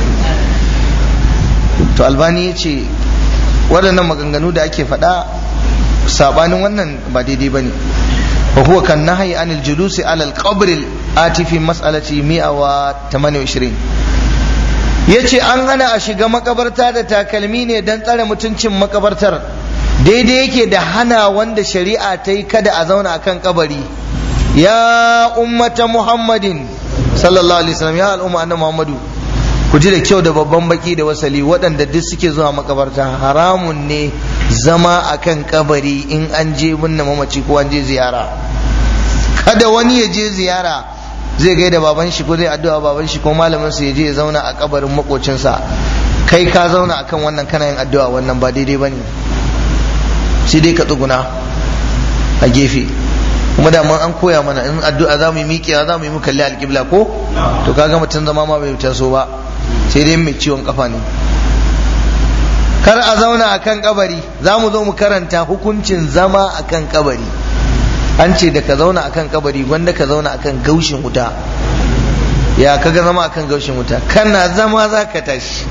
to albani ya ce waɗannan maganganu da ake faɗa sabanin wannan ba daidai ba ne wa huwa kan nahyi anil julusi alal qabr ati fi mas'alati 128 yace an hana a shiga makabarta da takalmi ne dan tsare mutuncin makabartar daidai yake da hana wanda shari'a ta yi kada a zauna akan kabari ya ummata muhammadin sallallahu alaihi wasallam ya al'umma annabi muhammadu ku ji da kyau da babban baki da wasali waɗanda duk suke zuwa makabarta haramun ne zama akan kabari in an je binne mamaci ko an je ziyara kada wani ya je ziyara zai gaida baban shi ko zai addu'a baban shi ko malamin sa ya je ya zauna a kabarin makocinsa kai ka zauna akan wannan kana yin addu'a wannan ba daidai bane sai dai ka tsuguna a gefe kuma da an koya mana in addu'a za mu yi miƙewa za mu yi mu kalli alƙibla ko to kaga mutum zama ma bai taso ba sai dai mai ciwon kafa ne kar a zauna a kan kabari za mu zo mu karanta hukuncin zama a kan kabari an ce da ka zauna a kan kabari wanda ka zauna a kan gaushin wuta ya kaga zama a kan gaushin wuta kana zama za ka tashi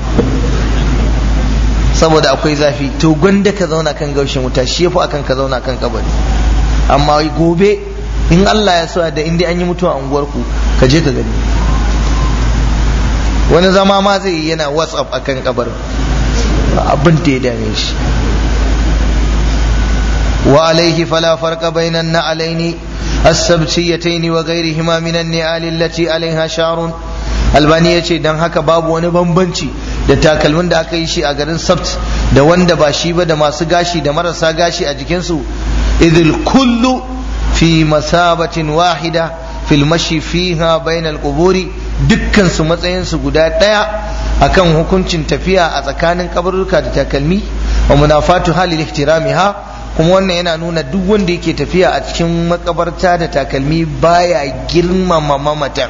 saboda akwai zafi to gwanda ka zauna kan gaushin wuta shi yafi akan ka zauna kan kabari amma gobe in Allah ya so da inda an yi mutuwa a unguwarku ka je ka gani wani zama ma zai yi yana whatsapp akan kabarin abin da ya dame shi wa alaihi fala farqa bainan na'alaini السبتيتين وغيرهما من النعال التي عليها شعر albani ya ce don haka babu wani bambanci da takalmin da aka yi shi a garin sabt da wanda ba shi ba da masu gashi da marasa gashi a jikinsu idil kullu fi masabatin wahida fil mashi fiha bainal quburi dukkan su matsayin su guda daya akan hukuncin tafiya a tsakanin kabarurka da takalmi wa munafatu halil ihtiramiha kuma wannan yana nuna duk wanda yake tafiya a cikin makabarta da takalmi baya girmama mamatan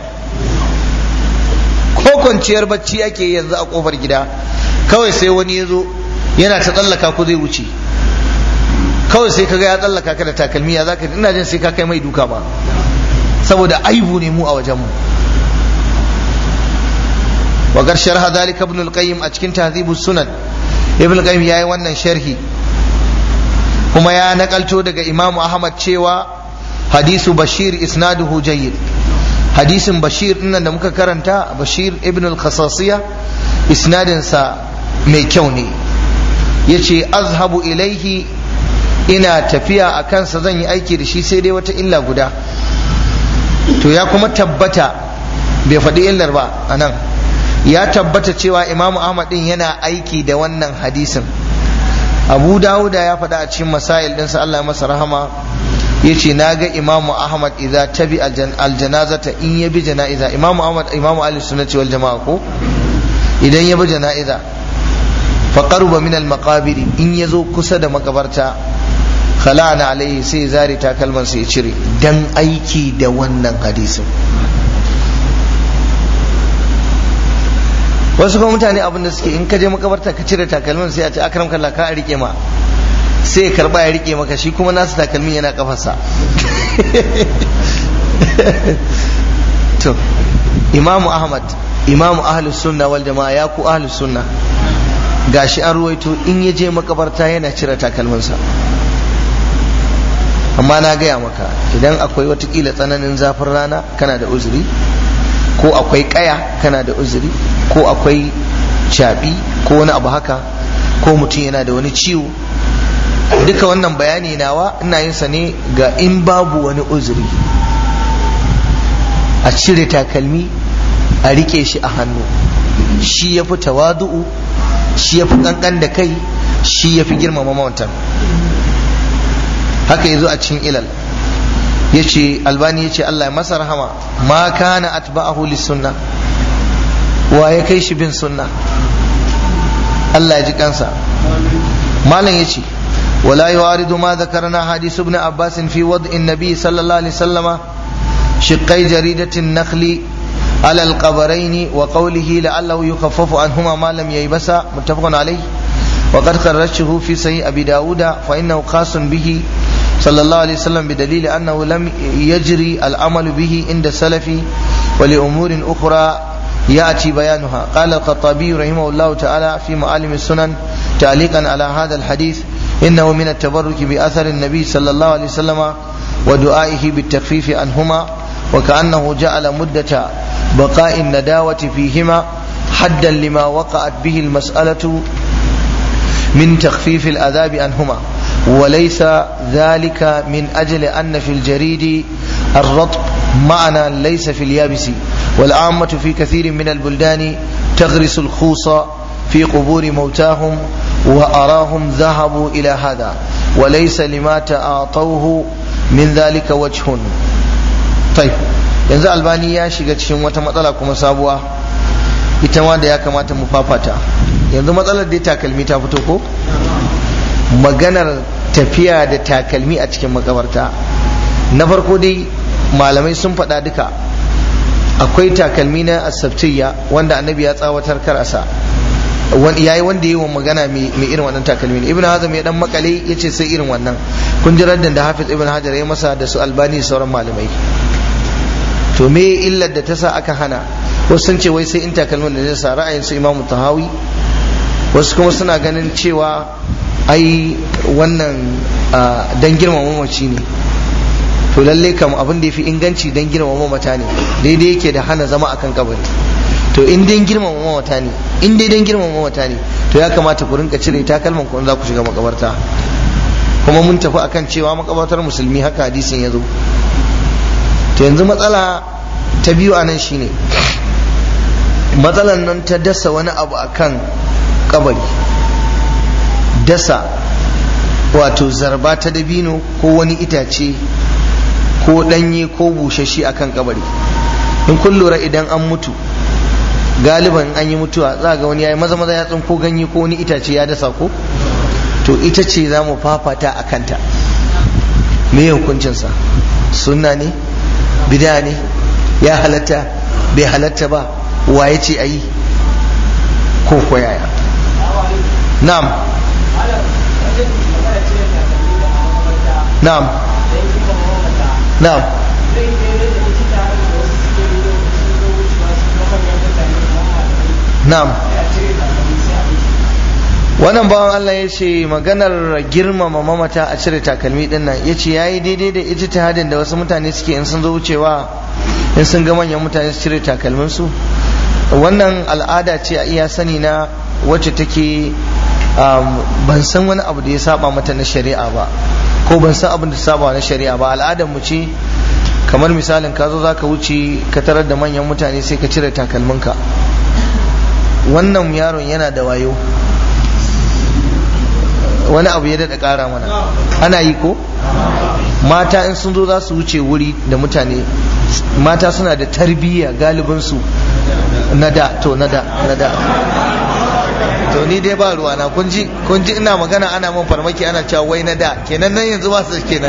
ko kwanciyar bacci ake yanzu a kofar gida kawai sai wani ya zo yana ta tsallaka ko zai wuce kawai sai kaga ya tsallaka ka da takalmi ya zaka ina jin sai ka kai mai duka ba saboda aibu ne mu a wajen mu wa gar sharha dalika ibn al-qayyim a cikin tahdhibus sunan ibn al-qayyim yayi wannan sharhi kuma ya nakalto daga imamu ahmad cewa hadisu bashir isnaduhu jayyid hadisin bashir dinnan da muka karanta bashir ibn al-khasasiya isnadinsa mai kyau ne yace azhabu ilaihi ina tafiya a kansa zan yi aiki da shi sai dai wata illa guda to ya kuma tabbata bai faɗi illar ba a nan ya tabbata cewa imamu ahmad din yana aiki da wannan hadisin abu dawuda ya faɗa a cikin masail ɗinsa allah masa rahama ya ce na ga imamu ahmad idza tabi aljanazata in ya bi jana'iza imamu ahmad imamu ali sunnati wal jama'a ko idan ya bi jana'iza fa qaruba min al maqabiri in ya zo kusa da makabarta khala'ana alaihi sai zari takalman sai ya cire dan aiki da wannan hadisin wasu kuma mutane abin da suke in ka je makabarta ka cire takalmin sai a ce akram kallah ka rike ma sai ya karba ya rike maka shi kuma nasu takalmin yana kafarsa to imamu ahmad imamu ahlus sunna wal jama'a ya ku ahlus sunna gashi an ruwaito in ya je makabarta yana cire takalminsa amma na gaya maka idan akwai watakila tsananin zafin rana kana da uzuri ko akwai kaya kana da uzuri ko akwai caɓi ko wani abu haka ko mutum yana da wani ciwo duka wannan bayani nawa ina yin sa ne ga in babu wani uzuri a cire takalmi a rike shi a hannu shi ya fi tawadu'u shi ya fi kankan da kai shi ya fi girmama mawantan haka yazo a cikin ilal yace albani yace Allah ya masa rahama ma kana atba'ahu lis-sunna wa ya kai shi bin sunna Allah ya ji kansa malam yace ولا يعارض ما ذكرنا حديث ابن عباس في وضع النبي صلى الله عليه وسلم شقي جريدة النخل على القبرين وقوله لعله يخفف عنهما ما لم ييبسا متفق عليه وقد خرجته في صحيح أبي داود فإنه خاص به صلى الله عليه وسلم بدليل أنه لم يجري العمل به عند السلف ولأمور أخرى يأتي بيانها قال الخطابي رحمه الله تعالى في معالم السنن تعليقا على هذا الحديث إنه من التبرك بأثر النبي صلى الله عليه وسلم ودعائه بالتخفيف عنهما وكأنه جعل مدة بقاء النداوة فيهما حدا لما وقعت به المسألة من تخفيف العذاب عنهما وليس ذلك من أجل أن في الجريد الرطب معنى ليس في اليابس والعامة في كثير من البلدان تغرس الخوص في قبور موتاهم وأراهم ذهبوا إلى هذا وليس لما تعاطوه من ذلك وجه طيب yanzu albani ya shiga cikin wata matsala kuma sabuwa ita ma da ya kamata mu fafata yanzu matsalar dai takalmi ta fito ko maganar tafiya da takalmi a cikin makabarta na farko dai malamai sun faɗa duka akwai takalmi na asabtiyya wanda annabi ya tsawatar karasa yayi wanda yi wa magana mai irin wannan takalmi ne ibn hazm ya dan makale yace sai irin wannan kun ji raddan da hafiz ibn hajar ya masa da su albani sauran malamai to me illar da ta sa aka hana wasu sun ce wai sai in takalmin da zai sa ra'ayin su imamu tahawi wasu kuma suna ganin cewa ai wannan dan girmama mamaci ne to lalle kam abin da ya fi inganci dan girmama mamata ne daidai yake da hana zama akan kabari to in dai girmama mamata ne in dai dan girmama mamata ne to ya kamata ku rinka cire takalman ku za ku shiga makabarta kuma mun tafi akan cewa makabartar musulmi haka hadisin ya zo to yanzu matsala ta biyu a nan shine matsalan nan ta dasa wani abu akan kabari dasa wato zarba ta dabino ko wani itace ko danye ko bushashi akan kabari in kun lura idan an mutu galiban an yi mutuwa za ga wani ya yi maza maza ya tsinko ganye ko wani itace ya dasa ko to ita ce za mu fafata a kanta me hukuncinsa sunna ne bida ne ya halatta bai halatta ba waye ce a yi ko koyaya na'am na'am na'am na'am wannan bawan Allah ya ce maganar girmama mamata a cire takalmi din nan ya ce ya yi daidai da ijtihadin da wasu mutane suke in sun zo wucewa in sun ga manyan mutane su cire takalminsu wannan al'ada ce a iya sani na wacce take ban san wani abu da ya saba mata na shari'a ba ko ban san abin da saba na shari'a ba al'adar mu ce kamar misalin ka zo zaka wuce ka tarar da manyan mutane sai ka cire takalminka wannan yaron yana da wayo wani abu ya daɗa ƙara mana ana yi ko mata in sun zo za su wuce wuri da mutane mata suna da tarbiyya galibinsu na da to na da na da to ni dai ba ruwa na kun ji kun ji ina magana ana mun farmaki ana cewa wai na da kenan nan yanzu ba su kenan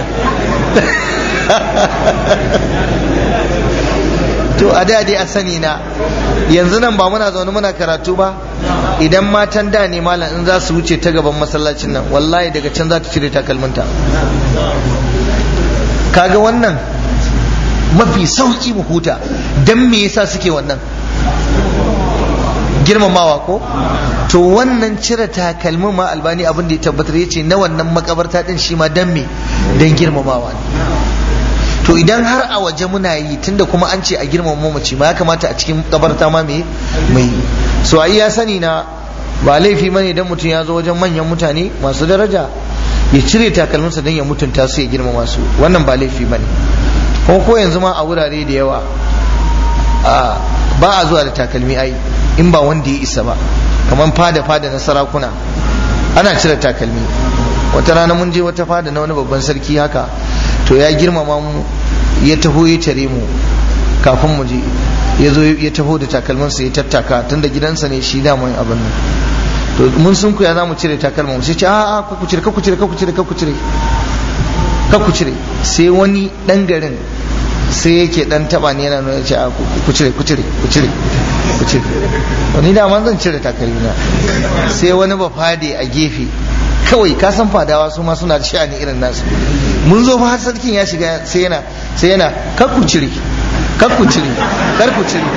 to a da dai a sani na yanzu nan ba muna zaune muna karatu ba idan matan da ne malam in za su wuce ta gaban masallacin nan wallahi daga can za ta cire takalminta kaga wannan mafi sauki mu huta dan me yasa suke wannan girmamawa ko to wannan cire takalmin ma albani abin da ya tabbatar yace na wannan makabarta din shi ma dan me dan girmamawa to idan har a waje muna yi tunda kuma an ce a girmama mamaci ma ya kamata a cikin kabarta ma me mai so ai ya sani na ba laifi bane idan mutum ya zo wajen manyan mutane masu daraja ya cire takalminsa don ya mutunta su ya girmama su wannan ba laifi bane kuma ko yanzu ma a wurare da yawa ba a zuwa da takalmi ai in ba wanda ya isa ba kamar fada fada na sarakuna ana cire takalmi wata rana mun je wata fada na wani babban sarki haka to ya girmama mu ya taho ya tare mu kafin mu je ya zo ya taho da takalminsa ya tattaka tun da gidansa ne shi daman abin nan to mun sun kuya za mu cire takalmin sai ce a a ku cire ku cire ku cire ku cire ku cire sai wani dan garin sai yake dan taba ne yana nuna ce a ku cire ku cire ku cire ku cire wani da man zan cire takalmina sai wani ba fade a gefe kawai ka san fadawa su ma suna da sha'ani irin nasu mun zo fa har sarkin ya shiga sai yana sai yana kar ku cire kar ku cire kar ku cire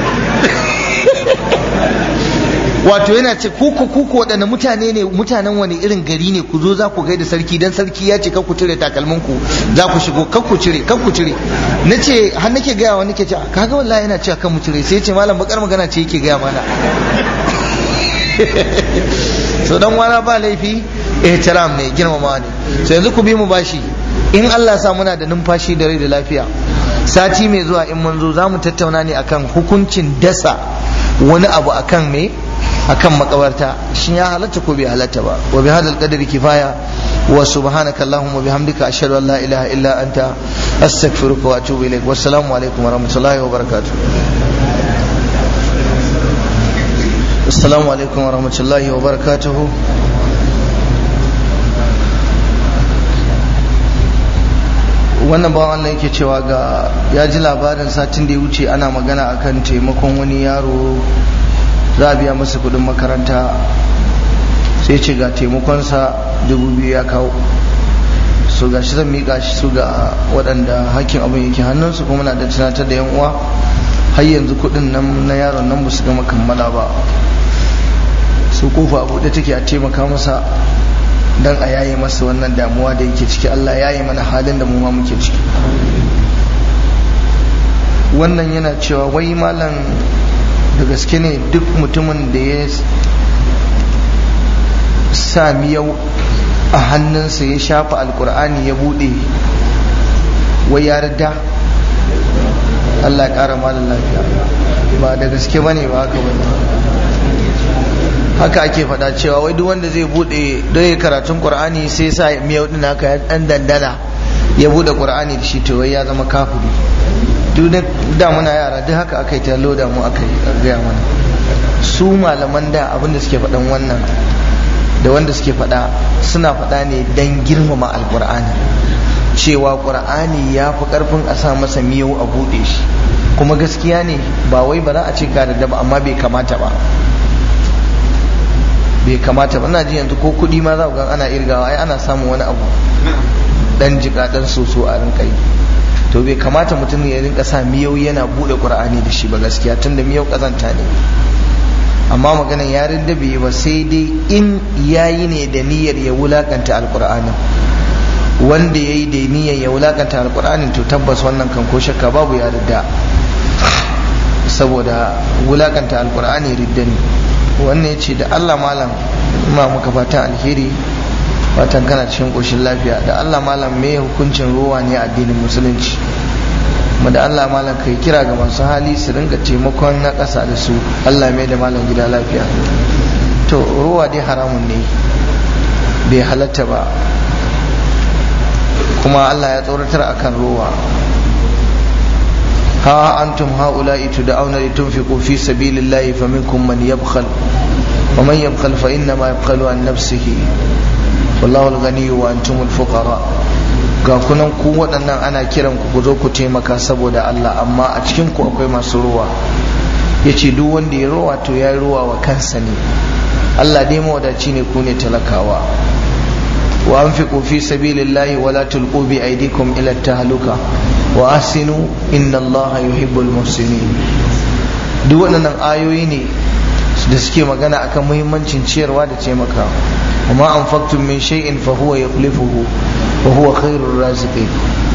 wato yana ce kuku kuku waɗanne mutane ne mutanen wani irin gari ne ku zo za ku gaida sarki dan sarki ya ce kar ku cire takalmin ku za ku shigo kar ku cire kar ku cire nace har nake gaya wa nake ce kaga wallahi yana cewa kan mu cire sai ya ce malam bakar magana ce yake gaya mana so dan wana ba laifi ihtiram ne girmamawa ne so yanzu ku bi mu bashi in Allah sa muna da numfashi da rai da lafiya sati mai zuwa in mun zo za mu tattauna ne akan hukuncin dasa wani abu akan me akan makabarta shin ya halatta ko bai halatta ba wa bi hadal qadri kifaya wa subhanaka allahumma bihamdika ashhadu an la ilaha illa anta astaghfiruka wa atubu ilaik wassalamu alaikum wa rahmatullahi wa barakatuh assalamu alaikum wa rahmatullahi wa barakatuh wannan bawan Allah yake cewa ga ya ji labarin satin da ya wuce ana magana akan taimakon wani yaro za a biya masa kudin makaranta sai ce ga taimakonsa dubu biyu ya kawo so ga shi zan miƙa shi su ga waɗanda hakkin abin yake hannunsu kuma na da tunatar da yan uwa har yanzu kudin nan na yaron nan ba su gama kammala ba su kofa buɗe take a taimaka masa dan a yaye masa wannan damuwa da yake ciki Allah ya yi mana halin da mu ma muke ciki wannan yana cewa wai malam da gaske ne duk mutumin da ya sa miyau a hannunsa ya shafa alkur'ani ya bude wai ya rida Allah ya kara malam lafiya ba da gaske bane ba haka bane haka ake faɗa cewa wai duk wanda zai bude don ya karatun qur'ani sai sa miyau din haka ya dan dandana ya bude qur'ani da shi to wai ya zama kafiri duk da muna yara duk haka aka yi ta loda mu aka yi gaya mana su malaman da abin da suke faɗan wannan da wanda suke faɗa suna faɗa ne don girmama alƙur'ani cewa ƙur'ani ya fi ƙarfin a sa masa miyau a buɗe shi kuma gaskiya ne ba wai ba za a ce ka da ba amma bai kamata ba bai kamata ba ina ji yanzu ko kuɗi ma za ku ga ana irgawa ai ana samun wani abu dan jika dan soso a rinka yi to bai kamata mutum ya rinka sa miyau yana buɗe ƙur'ani da shi ba gaskiya tunda miyau ƙazanta ne amma maganan yarin da bai ba sai dai in yayi ne da niyyar ya wulakanta alkur'anin wanda ya yi da niyyar ya wulakanta alkur'anin to tabbas wannan kan ko shakka babu ya ridda saboda wulakanta alkur'ani ridda ne wannan ya ce da allah malam ma muka fatan alheri fatan kana cikin ƙoshin lafiya da allah malam me hukuncin ruwa ne a addinin musulunci mu da Allah malam kai kira ga masu hali su ringa taimakon na ƙasa da su Allah mai da malam gida lafiya to ruwa dai haramun ne bai halatta ba kuma Allah ya tsoratar akan ruwa ha antum haula'i tud'auna litunfiqu fi sabilillahi faminkum man yabkhal wa man yabkhal fa inna ma yabkhalu an nafsihi wallahu al-ghaniyyu wa antumul fuqara ga kunan ku waɗannan ana kiran ku ku zo ku taimaka saboda Allah amma a cikin ku akwai masu ruwa ya ce duk wanda ya ruwa to ya ruwa wa kansa ne Allah dai mawadaci ne ku ne talakawa wa anfiqu fi sabilillahi wa la tulqu bi aydikum ila tahluka wa ahsinu inna Allah yuhibbul muhsinin duk waɗannan ayoyi ne da suke magana akan muhimmancin ciyarwa da taimakawa وما أنفقتم من شيء فهو يخلفه وهو خير الرازقين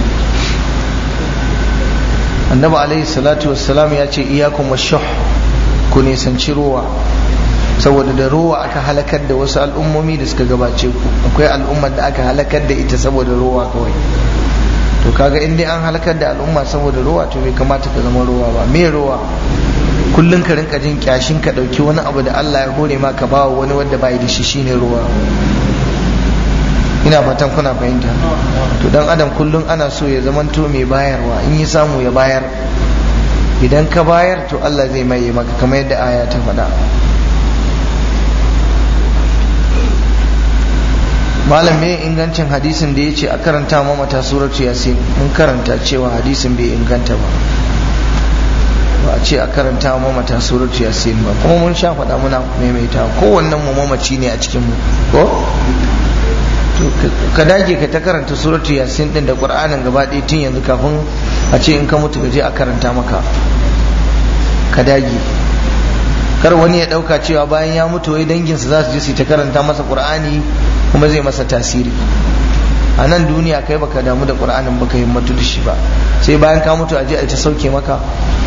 النبي عليه الصلاة والسلام يأتي إياكم والشح كوني سنشروا saboda da ruwa aka halakar da wasu al'ummomi da suka gabace ku akwai al'ummar da aka halakar da ita saboda ruwa kawai to kaga in dai an halakar da al'umma saboda ruwa to bai kamata ka zama ruwa ba me ruwa kullum ka rinka jin kyashin ka dauki wani abu da Allah ya hore ma ka bawa wani wanda bai da shi shine ruwa ina fatan kuna fahimta to dan adam kullum ana so ya zamanto mai bayarwa in yi samu ya bayar idan ka bayar to Allah zai maye maka kamar yadda aya ta faɗa malam me ingancin hadisin da ya ce a karanta mamata suratu yasin mun karanta cewa hadisin bai inganta ba ba a ce a karanta wa mamata suratu yasin ba kuma mun sha faɗa muna maimaita kowannen mu mamaci ne a cikin mu ko to ka dage ka ta karanta suratu yasin din da qur'anin gaba ɗaya tun yanzu kafin a ce in ka mutu ka je a karanta maka ka dage kar wani ya ɗauka cewa bayan ya mutu wai danginsa za su je su ta karanta masa qur'ani kuma zai masa tasiri a nan duniya kai baka damu da qur'anin baka himmatu da shi ba sai bayan ka mutu a je a ta sauke maka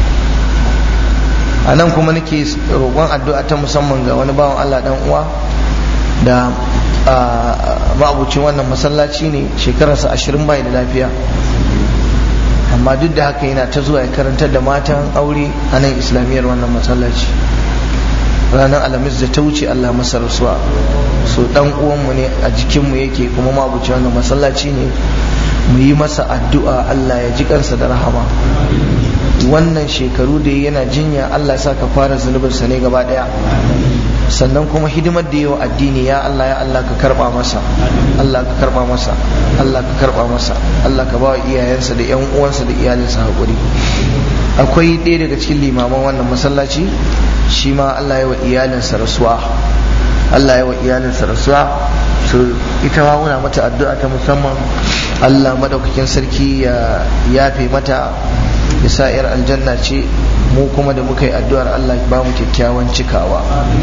a nan kuma nake roƙon addu'a ta musamman ga wani bawan Allah dan uwa da ma'abucin wannan masallaci ne shekararsa ashirin bai da lafiya amma duk da haka yana ta zuwa ya karantar da matan aure a nan islamiyyar wannan masallaci ranar alhamis da ta wuce Allah masa rasuwa so dan uwanmu ne a jikinmu yake kuma ma'abucin wannan masallaci ne mu yi masa addu'a Allah ya ji kansa da rahama wannan shekaru da yana jinya Allah sa ka fara zunubinsa ne gaba daya sannan kuma hidimar da yawa addini ya Allah ya Allah ka karba masa Allah ka karba masa Allah ka karba masa Allah ka ba wa iyayensa da yan uwansa da iyalinsa hakuri akwai ɗaya daga cikin limaman wannan masallaci shi ma Allah ya wa iyalinsa rasuwa Allah ya wa iyalinsa rasuwa so ita ma muna mata addu'a ta musamman Allah madaukakin sarki ya yafe mata ya sa yar aljanna ce mu kuma da muka yi addu'ar Allah ba mu kyakkyawan cikawa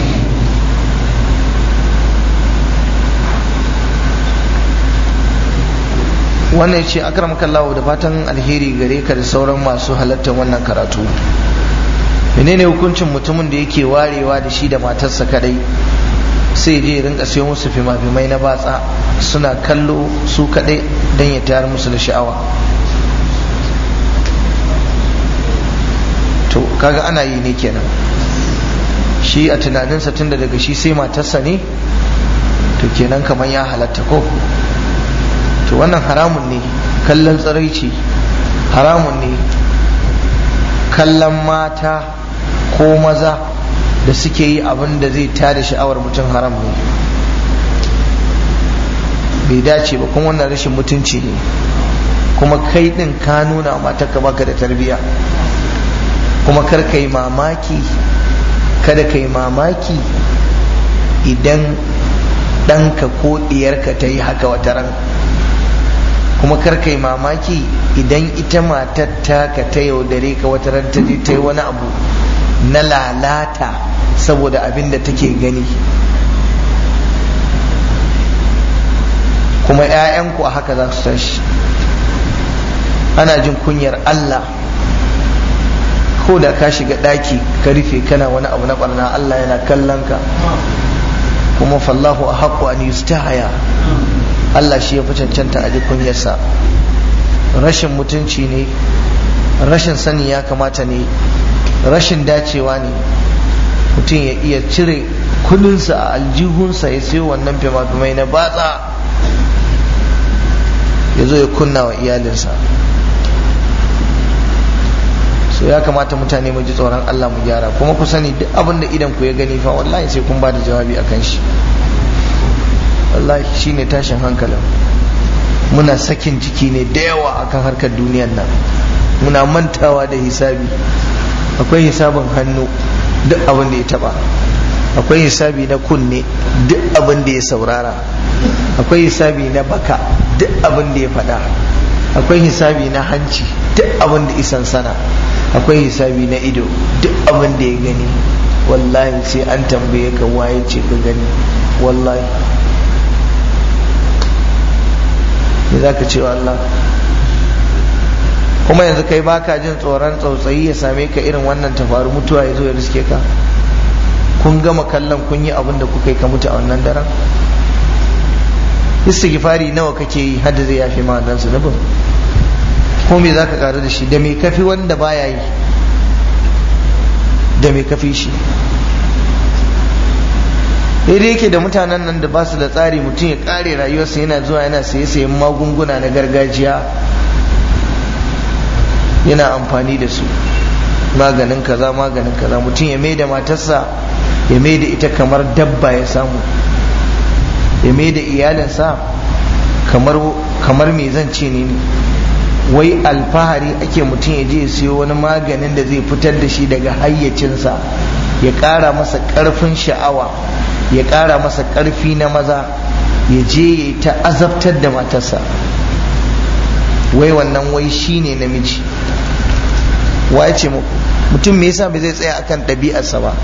wannan ya ce akramakallahu da fatan alheri gare ka da sauran masu halartar wannan karatu menene hukuncin mutumin da yake warewa da shi da matarsa kadai sai je rinka siyo musu fima-fimai na batsa suna kallo su kadai don ya tayar musu da sha'awa to kaga ana yi ne kenan shi a tunaninsa tunda daga shi sai matarsa ne to kenan kamar ya halatta ko to wannan haramun ne kallon tsiraici haramun ne kallon mata ko maza da suke yi abin da zai tada sha'awar mutum haram ne bai dace ba kuma wannan rashin mutunci ne kuma kai din ka nuna matarka baka da tarbiyya kuma kar ka yi mamaki kada ka yi mamaki idan ɗanka ko ɗiyarka ta yi haka wata ran kuma kar ka yi mamaki idan ita matar taka ta yaudare ka wata ran ta je ta yi wani abu na lalata saboda abin da take gani kuma 'ya'yanku a haka za su tashi ana jin kunyar Allah ko da ka shiga ɗaki ka rufe kana wani abu na barna Allah yana kallon ka kuma fallahu a haƙƙo an yustahaya Allah shi ya fi cancanta a kunyarsa rashin mutunci ne rashin sani ya kamata ne rashin dacewa ne mutum ya iya cire kudinsa a aljihunsa ya sayo wannan fima-fimai na batsa ya zo ya kunna wa iyalinsa so ya kamata mutane mu ji tsoron Allah mu gyara kuma ku sani duk abin da idan ku ya gani fa wallahi sai kun ba da jawabi akan shi wallahi shine tashin hankalin muna sakin jiki ne da yawa akan harkar duniyar nan muna mantawa da hisabi akwai hisabin hannu duk abin da ya taba akwai hisabi na kunne duk abin da ya saurara akwai hisabi na baka duk abin da ya faɗa akwai hisabi na hanci duk abin da isan sana akwai hisabi na ido duk abin da ya gani wallahi sai an tambaye ka waye ce ka gani wallahi me za ka ce wa Allah kuma yanzu kai baka jin tsoron tsautsayi ya same ka irin wannan ta faru mutuwa ya zo ya riske ka kun gama kallon kun yi abin da kuka yi ka mutu a wannan daren istighfari nawa kake yi hadda zai yafe ma wannan zunubin ko me zaka karu da shi da me kafi wanda baya yi da me kafi shi daidai yake da mutanen nan da ba su da tsari mutum ya kare rayuwarsa yana zuwa yana saye sayen magunguna na gargajiya yana amfani da su maganin kaza maganin kaza mutum ya mai da matarsa ya mai da ita kamar dabba ya samu ya mai da iyalinsa kamar kamar me zan ce ne wai alfahari ake mutum ya je ya siyo wani maganin da zai fitar da shi daga hayyacinsa ya ƙara masa ƙarfin sha'awa ya ƙara masa ƙarfi na maza ya je ya ta azabtar da matarsa wai wannan wai shi ne namiji wa ce muku mutum me yasa bai zai tsaya akan ɗabi'arsa ba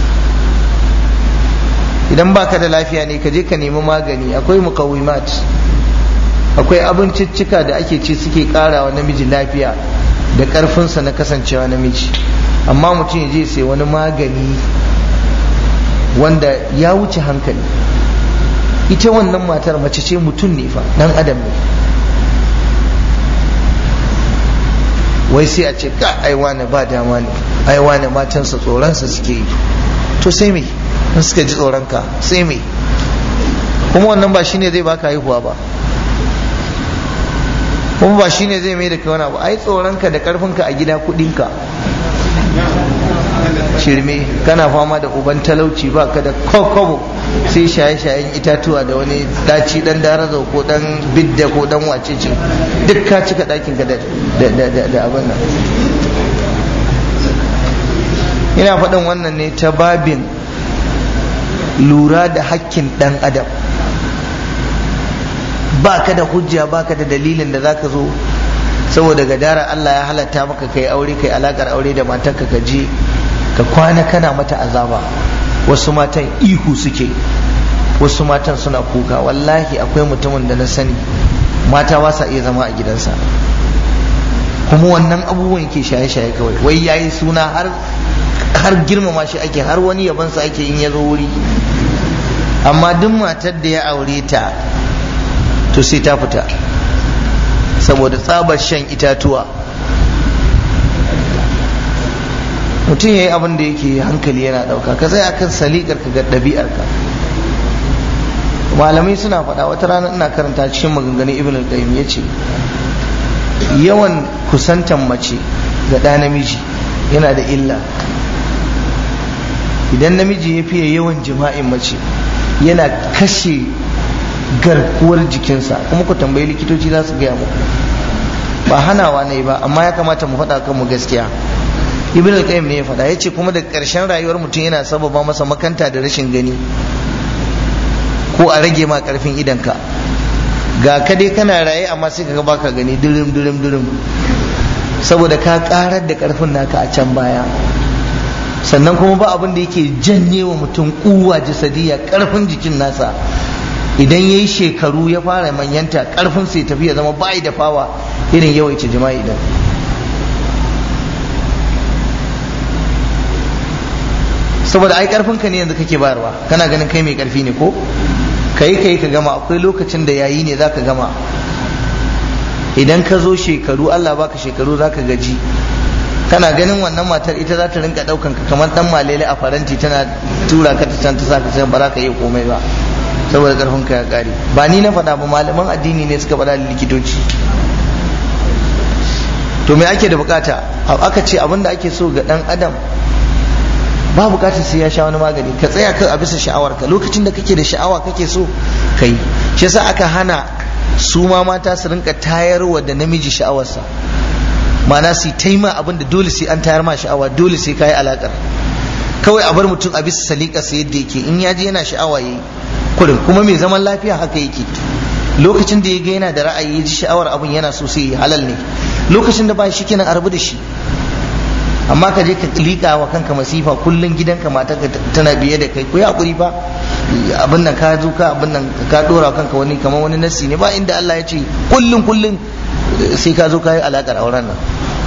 idan baka da lafiya ne ka je ka nemi magani akwai mukawimat akwai abinciccika da ake ci suke ƙara wa namiji lafiya da ƙarfinsa na kasancewa namiji amma mutum ya je sai wani magani wanda ya wuce hankali ita wannan matar mace ce mutum ne fa dan adam ne wai sai a ce ka ai wane ba dama ne ai wane matansa tsoronsa suke yi to sai me in suka ji tsoronka sai me kuma wannan ba shine zai baka haihuwa ba kuma ba shine zai mai da kai wani abu ai tsoronka da karfinka a gida kudinka shirme kana fama da uban talauci ba ka da kokobo sai shaye-shayen itatuwa da wani daci dan darazo ko dan bidda ko dan wacece duk ka cika dakin ka da abin nan ina faɗin wannan ne ta babin lura da hakkin ɗan adam ba ka da hujja ba ka da dalilin da za ka zo saboda gadara Allah ya halatta maka kai aure kai alakar aure da matarka ka je ka kwana kana mata azaba wasu matan ihu suke wasu matan suna kuka wallahi akwai mutumin da na sani mata ba sa iya zama a gidansa kuma wannan abubuwan ke shaye-shaye kawai wai yayi suna har har girmama shi ake har wani yabansa ake in ya zo wuri amma duk matar da ya aure ta to sai ta fita saboda tsabar shan itatuwa mutum ya yi abin da yake hankali yana ɗauka ka tsaya akan salikar ka ga ɗabi'arka malamai suna faɗa wata rana ina karanta cikin maganganun ibn al-qayyim yace yawan kusantan mace ga ɗa namiji yana da illa idan namiji ya fiye yawan jima'in mace yana kashe garkuwar jikinsa kuma ku tambayi likitoci za su gaya muku ba hanawa ne ba amma ya kamata mu faɗa kanmu gaskiya ibn al-qayyim ne ya faɗa yace kuma da ƙarshen rayuwar mutum yana sababa masa makanta da rashin gani ko a rage ma ƙarfin idanka ga ka dai kana raye amma sai ka baka gani dirim dirim dirim saboda ka karar da ƙarfin naka a can baya sannan kuma ba abin da yake janye wa mutum kuwa jasadiya ƙarfin jikin nasa idan ya yi shekaru ya fara manyanta ƙarfin sai tafi ya zama bayi da fawa irin yawaita jima'i idan saboda ai karfin ka ne yanzu kake bayarwa kana ganin kai mai karfi ne ko kai kai ka gama akwai lokacin da yayi ne zaka gama idan ka zo shekaru Allah baka shekaru zaka gaji kana ganin wannan matar ita za ta rinka daukan ka kamar dan malele a faranti tana tura ka ta can ta saka sai ba za ka iya komai ba saboda karfin ka ya kare ba ni na faɗa ba malaman addini ne suka faɗa da likitoci to me ake da bukata aka ce abin da ake so ga dan adam ba bukatar sai ya sha wani magani ka tsaya kan a bisa sha'awarka lokacin da kake da sha'awa kake so kai shi yasa aka hana su ma mata su rinka tayarwa da namiji sha'awarsa ma'ana su taima abin da dole sai an tayar ma sha'awa dole sai kayi alakar kawai a bar mutum a bisa salikarsa yadda yake in ya ji yana sha'awa yayi kurin kuma mai zaman lafiya haka yake lokacin da ya ga yana da ra'ayi ya ji sha'awar abin yana so sai halal ne lokacin da ba shi kenan a rabu da shi amma ka je ka liƙa wa kanka masifa kullum gidanka mata tana biye da kai ku yi hakuri fa abin nan ka zo ka abin nan ka dora kanka wani kamar wani nassi ne ba inda Allah ya ce kullum kullum sai ka zo ka yi alaƙar auren nan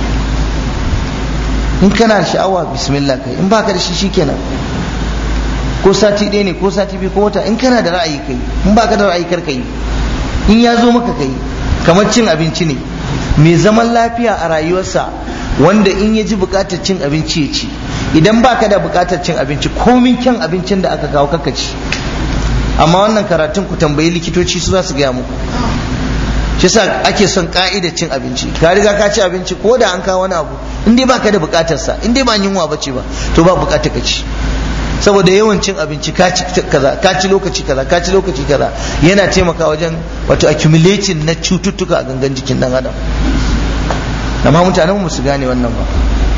in kana da sha'awa bismillah kai in baka da shi shikenan ko sati ɗaya ne ko sati biyu ko wata in kana da ra'ayi kai in baka da ra'ayi kar kai in ya zo maka kai kamar cin abinci ne mai zaman lafiya a rayuwarsa wanda in ya ji bukatar cin abinci ya ci idan baka da bukatar cin abinci komin kyan abincin da aka kawo kaka ci amma wannan karatun ku tambayi likitoci su za su gaya muku shi sa ake son ka'idar cin abinci ka riga ka ci abinci ko da an kawo wani abu in dai baka da bukatar sa in dai ba yunwa bace ba to ba bukatar ka ci saboda yawan cin abinci ka ci kaza ka ci lokaci kaza ka ci lokaci kaza yana taimakawa wajen wato accumulating na cututtuka a gangan jikin dan adam amma mutanen mu su gane wannan ba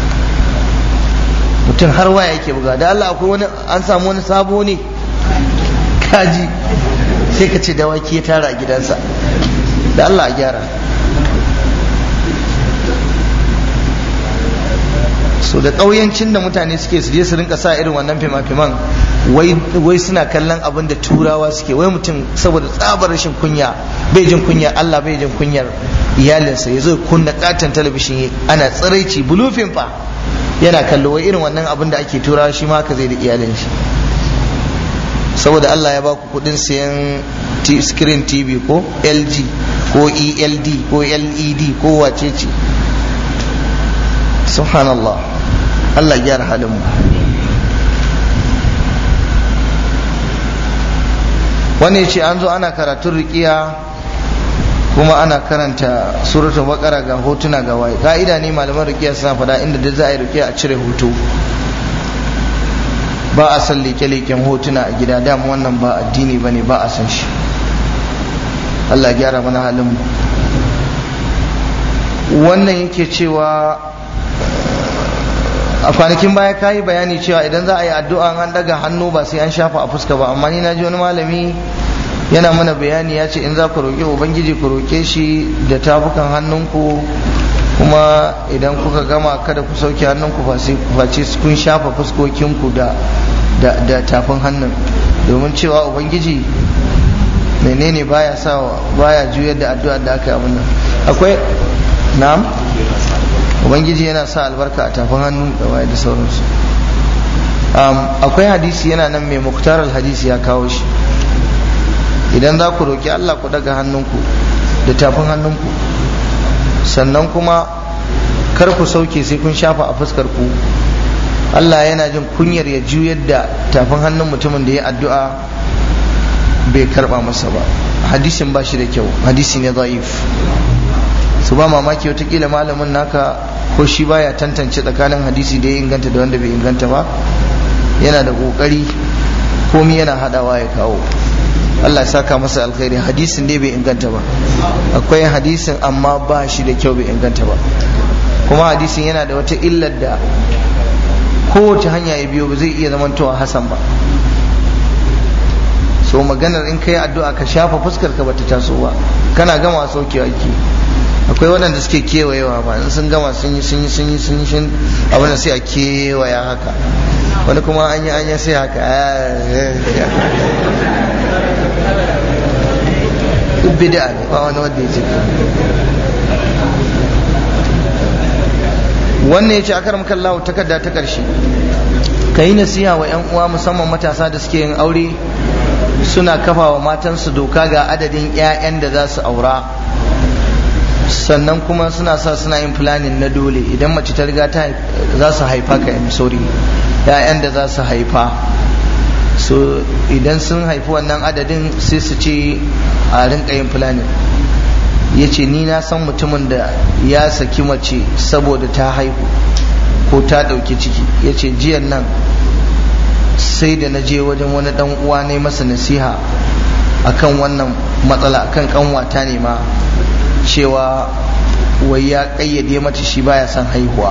mutum har waya yake buga da Allah akwai wani an samu wani sabo ne kaji sai ka ce dawaki ya tara a gidansa da Allah a gyara so da ƙauyancin da mutane suke su je su rinka sa irin wannan fima-fiman wai suna kallon abin da turawa suke wai mutum saboda tsabar rashin kunya bai jin kunya Allah bai jin kunyar iyalinsa ya zo kunna katon talabishin ana tsiraici bulufin fa yana kallo wai irin wannan abin da ake turawa shi ma ka zai da iyalin shi saboda Allah ya baku kudin sayan screen TV ko LG ko ELD ko LED ko wace ce subhanallah Allah gyara halin mu wani ce an zo ana karatun rikiya kuma ana karanta suratul baqara ga hotuna ga waye ka'ida ne malaman rikiya suna faɗa inda da za a yi rikiya a cire hoto ba a san leke-leken hotuna a gida dama wannan ba addini ba ne ba a san shi Allah gyara mana halin mu wannan yake cewa a kwanakin baya ka yi bayani cewa idan za a yi addu'a an daga hannu ba sai an shafa a fuska ba amma ni na ji wani malami yana mana bayani ya ce in za ku roƙe ubangiji ku roƙe shi da tafukan hannunku kuma idan kuka gama kada ku sauke hannunku face kun shafa fuskokinku da da tafin hannun domin cewa ubangiji menene baya sa baya juyar da addu'a da aka yi abin nan akwai na'am ubangiji yana sa albarka a tafin hannu da waye da sauransu akwai hadisi yana nan mai muktar hadisi ya kawo shi idan za ku roƙi Allah ku daga hannunku da tafin hannunku sannan kuma kar ku sauke sai kun shafa a fuskar ku Allah yana jin kunyar ya juyar da tafin hannun mutumin da ya addu'a bai karba masa ba hadisin ba shi da kyau hadisi ne za'if su ba mamaki watakila malamin naka ko shi baya tantance tsakanin hadisi da ya inganta da wanda bai inganta ba yana da kokari komi yana hadawa ya kawo Allah ya saka masa alkhairi hadisin dai bai inganta ba akwai hadisin amma ba shi da kyau bai inganta ba kuma hadisin yana da wata illar da kowace hanya ya biyo ba zai iya zamantowa hasan ba so maganar in kai addu'a ka shafa fuskar ka bata taso ba kana gama saukewa ki akwai waɗanda suke kewayewa ba in sun gama sun yi sun yi sun yi sun yi sun abin da sai a kewaya haka wani kuma an yi anya sai haka duk bid'a ne ba wani wanda ya ce wannan ya ce a karam kallahu takarda ta ƙarshe ka yi nasiha wa 'yan uwa musamman matasa da suke yin aure suna kafa wa matansu doka ga adadin 'ya'yan da za su aura sannan kuma suna sa suna yin planning na dole idan mace ta riga ta za su haifa ka yi sorry 'ya'yan da za su haifa so idan sun haifi wannan adadin sai su ce a rinka yin planning ya ce ni na san mutumin da ya saki mace saboda ta haihu ko ta ɗauki ciki ya ce jiyan nan sai da na je wajen wani ɗan uwa ne masa nasiha akan wannan matsala akan kanwata ne ma cewa wai ya ƙayyade mata shi baya son haihuwa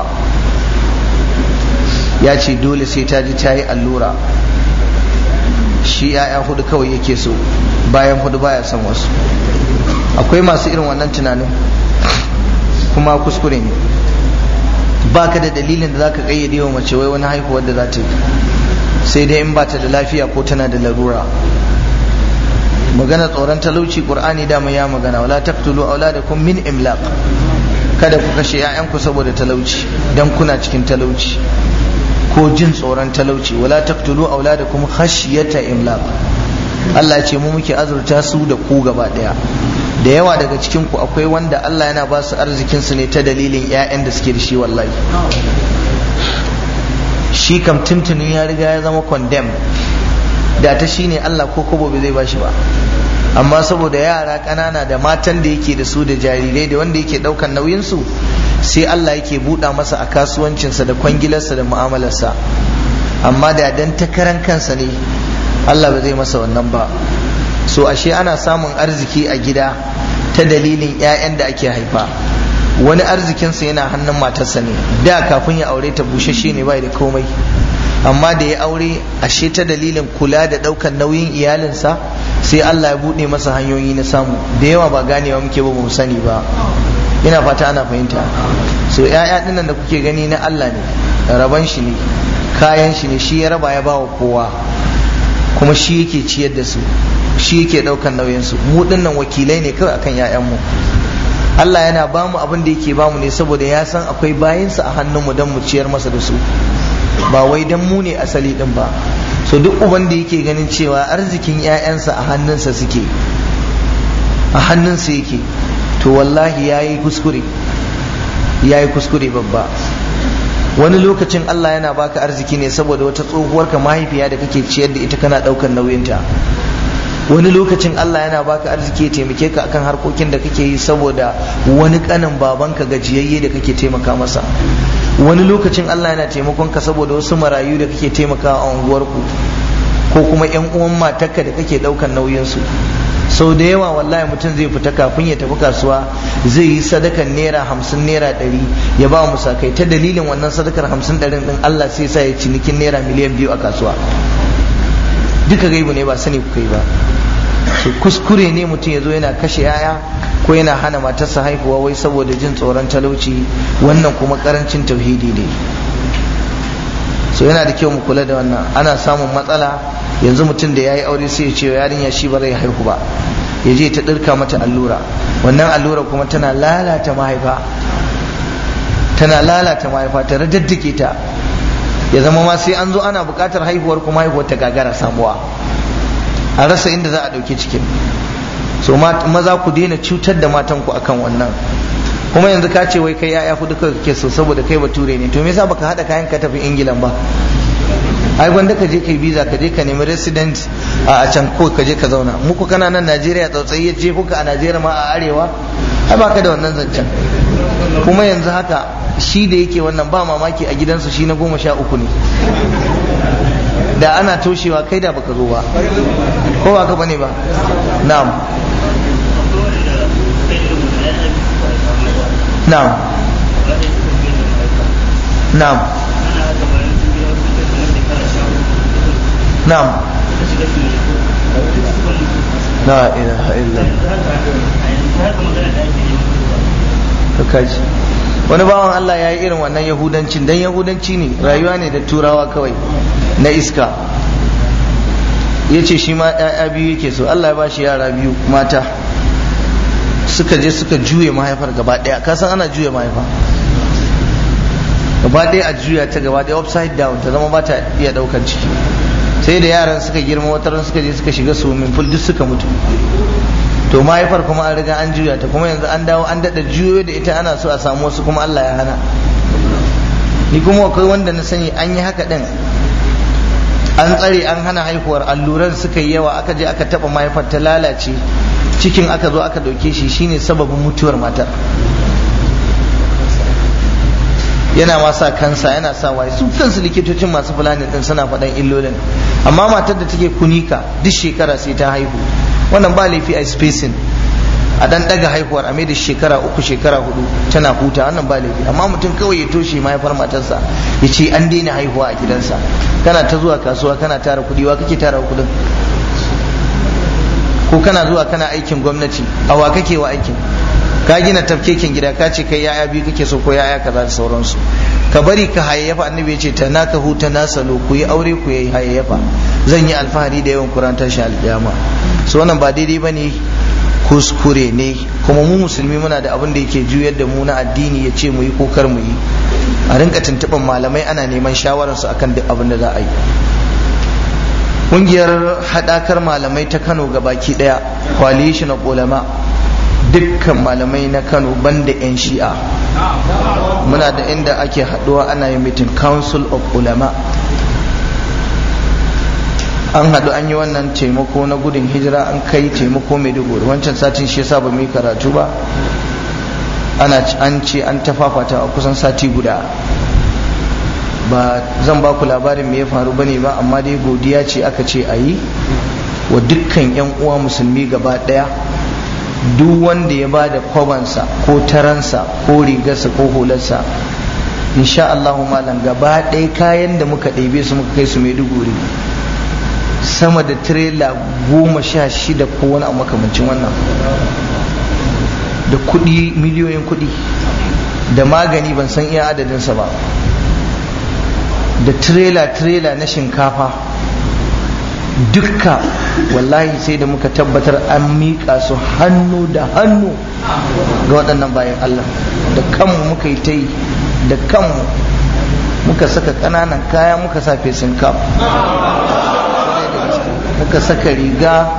ya ce dole sai ta ji ta yi allura shi 'ya'ya hudu kawai yake so bayan hudu baya son wasu akwai masu irin wannan tunanin kuma kuskure ne ba ka da dalilin da za ka kayyade wa mace wai wani haihuwar da za ta yi sai dai in ba ta da lafiya ko tana da larura magana tsoron talauci qur'ani dama ya magana wala taqtulu auladakum min imlaq kada ku kashe 'ya'yanku saboda talauci dan kuna cikin talauci ko jin tsoron talauci wala taqtulu auladakum khashyata imlaq Allah ce mu muke azurta su da ku gaba daya da yawa daga cikin ku akwai wanda Allah yana ba su arzikin su ne ta dalilin ƴaƴan da suke da shi wallahi shi kam tuntunin ya riga ya zama condemn da ta shine Allah ko kobo bai zai ba shi ba amma saboda yara ƙanana da matan da yake da su da jarirai da wanda yake ɗaukan nauyin su sai Allah yake buɗa masa a kasuwancinsa da kwangilarsa da mu'amalarsa amma da dan takaran kansa ne Allah ba zai masa wannan ba so ashe ana samun arziki a gida ta dalilin 'ya'yan da ake haifa wani arzikinsa yana hannun matarsa ne da kafin ya aure ta bushashe ne bai da komai amma da ya aure ashe ta dalilin kula da ɗaukan nauyin iyalinsa sai Allah ya buɗe masa hanyoyi na samu da yawa ba ganewa muke ba mu sani ba ina fata ana fahimta so 'ya'ya dinnan da kuke gani na Allah ne raban shi ne kayan shi ne shi ya raba ya bawa kowa kuma shi yake ciyar da su shi yake daukan nauyin su mu dinnan wakilai ne kawai akan ƴaƴanmu Allah yana ba mu abin da yake ba mu ne saboda ya san akwai bayinsa a hannunmu don mu ciyar masa da su ba wai dan mu ne asali din ba so duk uban da yake ganin cewa arzikin ƴaƴansa a hannunsa suke a hannunsa yake to wallahi yayi kuskure yayi kuskure babba wani lokacin Allah yana baka arziki ne saboda wata tsohuwar ka mahaifiya da kake ciyar da ita kana daukan nauyinta wani lokacin Allah yana baka arziki ya taimake ka akan harkokin da kake yi saboda wani kanin babanka gajiyayye da kake taimaka masa wani lokacin Allah yana taimakon ka saboda wasu marayu da kake taimakawa a unguwarku ko kuma yan uwan matarka da kake daukan nauyinsu sau da yawa wallahi mutum zai fita kafin ya tafi kasuwa zai yi sadakan naira hamsin naira ɗari ya ba musakai ta dalilin wannan sadakar hamsin ɗarin ɗin Allah sai sa ya cinikin naira miliyan biyu a kasuwa duka gaibu ne ba sani kuka yi ba so kuskure ne mutum ya zo yana kashe yaya ko yana hana matarsa haihuwa wai saboda jin tsoron talauci wannan kuma karancin tauhidi ne so yana da kyau mu kula da wannan ana samun matsala yanzu mutum da ya yi aure sai ya ce yarinya shi ba zai haihu ba ya je ta ɗirka mata allura wannan allura kuma tana lalata mahaifa tana lalata mahaifa ta radaddake ta ya zama ma sai an zo ana buƙatar haihuwar kuma haihuwar ta gagara samuwa a rasa inda za a ɗauki cikin so maza ku daina cutar da matanku akan wannan kuma yanzu ka ce wai kai yaya hudu kawai kake so saboda kai bature ne to me yasa baka hada kayan ka tafi ingilan ba ai gwanda ka je kai visa ka je ka nemi resident a can ko ka je ka zauna muku kana nan Najeriya tsautsayi ya je kuka a Najeriya ma a arewa ai baka da wannan zancen kuma yanzu haka shi da yake wannan ba mamaki a gidansu shi na goma sha uku ne da ana toshewa kai da baka zo ba ko ba ka bane ba na'am na'am na'am na'am la ilaha illa kaji wani bawan Allah ya yi irin wannan yahudancin dan yahudanci ne rayuwa ne da turawa kawai na iska ya ce shi ma ‘ya'ya biyu yake so Allah ya ba shi yara biyu mata suka je suka juye mahaifar gaba ɗaya kasan ana juya mahaifa gaba ɗaya a juya ta gaba ɗaya upside down ta zama ba ta iya ɗaukar ciki sai da yaran suka girma wataran suka je suka shiga swimming pool duk suka mutu to mahaifar kuma an riga an juya ta kuma yanzu an dawo an daɗa juyo da ita ana so a samu wasu kuma Allah ya hana ni kuma akwai wanda na sani an yi haka ɗin an tsare an hana haihuwar alluran suka yi yawa aka je aka taɓa mahaifar ta lalace cikin aka zo aka ɗauke shi shine sababin mutuwar matar yana ma sa kansa yana sa waye su kansu likitocin masu fulani din suna faɗan illolin amma matar da take kunika duk shekara sai ta haihu wannan ba laifi a spacing a dan daga haihuwar a da shekara uku shekara hudu tana huta wannan ba laifi amma mutum kawai ya toshe mahaifar matarsa ya ce an daina haihuwa a gidansa kana ta zuwa kasuwa kana tara kuɗi wa kake tara kuɗin ko kana zuwa kana aikin gwamnati a wa kake wa aikin ka gina tafkekin gida ka ce kai yaya biyu kake so ko yaya kaza da sauransu ka bari ka hayayyafa annabi ya ce ta naka huta na salo ku yi aure ku yi hayayyafa zan yi alfahari da yawan kuran tashi alƙiyama so wannan ba daidai bane kuskure ne kuma mu musulmi muna da abin da yake juyar da mu na addini ya ce mu yi ko kar mu yi a rinka tuntuɓar malamai ana neman shawararsu akan duk abin da za a yi ƙungiyar haɗakar malamai ta kano baki ɗaya coalition of ulama dukkan malamai na kano banda 'yan shi'a muna da inda ake haɗuwa ana yin meeting council of ulama an haɗu an yi wannan taimako na gudun hijira an kai taimako mai duguri wancan satin shi yasa ba mu yi karatu ba ana an ce an tafafata a kusan sati guda ba zan ba ku labarin me ya faru bane ba amma dai godiya ce aka ce a yi wa dukkan 'yan uwa musulmi gaba ɗaya duk wanda ya ba da kwabansa ko taransa ko rigarsa ko hularsa insha Allahu malam gaba ɗaya kayan da muka ɗebe su muka kai su maiduguri sama da tirela goma sha shida ko wani abu makamancin wannan da kuɗi miliyoyin kuɗi da magani ban san iya adadinsa ba da tirela tirela na shinkafa dukka wallahi sai da muka tabbatar an miƙa su hannu da hannu ga waɗannan bayan Allah da kanmu muka yi ta yi da kanmu muka saka ƙananan kaya muka sa fesin kaf muka saka riga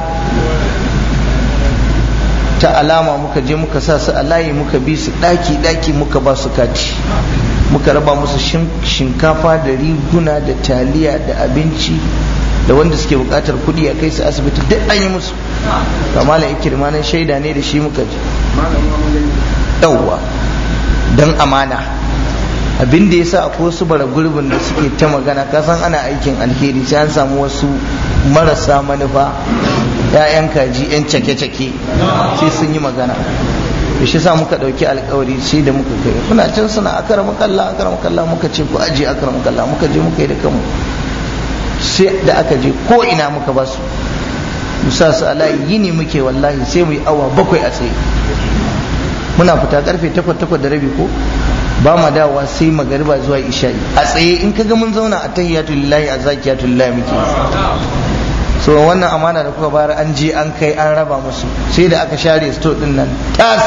ta alama muka je muka sa su a layi muka bi su ɗaki-ɗaki muka ba su kati muka raba musu shinkafa da riguna da taliya da abinci da wanda suke bukatar kuɗi a kai su asibiti duk an yi musu ga malam ikirma nan shaida ne da shi muka ji yawwa don amana abin da yasa akwai wasu bara gurbin da suke ta magana kasan ana aikin alheri sai an samu wasu marasa manufa ya'yan kaji yan cake-cake sai sun yi magana da shi sa muka ɗauki alkawari sai da muka kai kuna can suna akara makalla akara makalla muka ce ku aje akara makalla muka je muka yi da kanmu sai da aka je ko ina muka ba su musa su alayi yini muke wallahi sai mu yi awa bakwai a tsaye muna fita karfe takwas takwas da rabi ko ba ma dawowa sai magariba zuwa isha'i a tsaye in kaga mun zauna a tahiyatu lillahi a zakiyatu lillahi muke so wannan amana da kuka bayar an je an kai an raba musu sai da aka share store din nan tas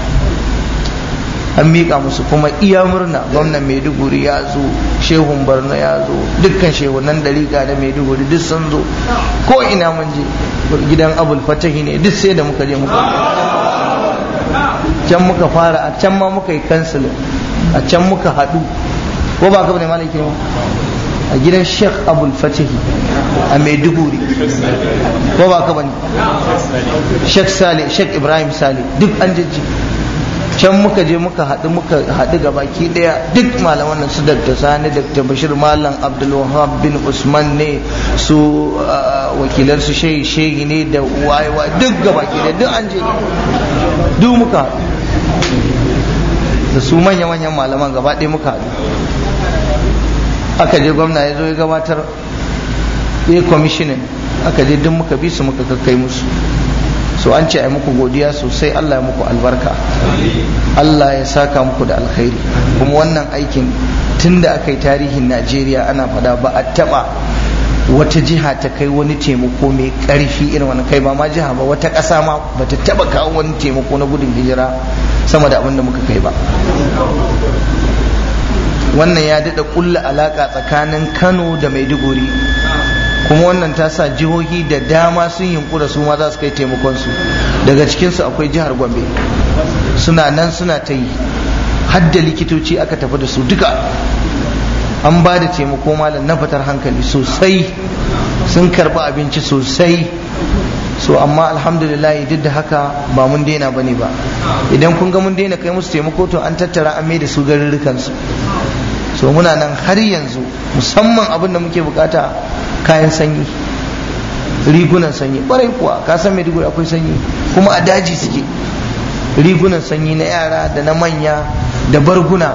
an miƙa musu kuma iya murna gwamnan maiduguri ya zo shehun barno ya zo dukkan shehunan dariƙa da maiduguri duk sun zo ko ina mun je gidan abul fatahi ne duk sai da muka je muka can muka fara a can ma muka yi kansilin a can muka haɗu ko ba ka bane malaki a gidan sheikh abul fatihi a maiduguri ko ba ka bane sheikh sale sheikh ibrahim sale duk an jajji can muka je muka haɗu muka haɗu ga baki ɗaya duk malaman nan su dakta sani dakta bashir malam abdulwahab bin usman ne su wakilan su shehi shehi ne da wayewa duk ga baki ɗaya duk an je duk muka haɗu da su manya-manyan malaman gaba ɗaya muka haɗu aka je gwamna ya zo ya gabatar ya kwamishinin aka je duk muka bi su muka kakkai musu so an ce a muku godiya sosai Allah ya muku albarka Allah ya saka muku da alkhairi kuma wannan aikin tun da aka yi tarihin Najeriya ana fada ba a taba wata jiha ta kai wani taimako mai karfi irin wani kai ba ma jiha ba wata ƙasa ma ba ta taba kawo wani taimako na gudun hijira sama da abin da muka kai ba wannan ya daɗa ƙulla alaƙa tsakanin Kano da Maiduguri kuma wannan ta sa jihohi da dama sun yunkura su ma za su kai taimakonsu daga cikinsu akwai jihar gombe suna nan suna ta yi hadda likitoci aka tafi da su duka an ba da taimako malam na fitar hankali sosai sun karba abinci sosai so amma alhamdulillah duk da haka ba mun daina bane ba idan kun ga mun daina kai musu taimako to an tattara an mai da su garurrukansu so muna nan har yanzu musamman abin da muke bukata kayan sanyi rigunan sanyi ƙwarai kuwa ka san maiduguri akwai sanyi kuma a daji suke rigunan sanyi na yara da na manya da barguna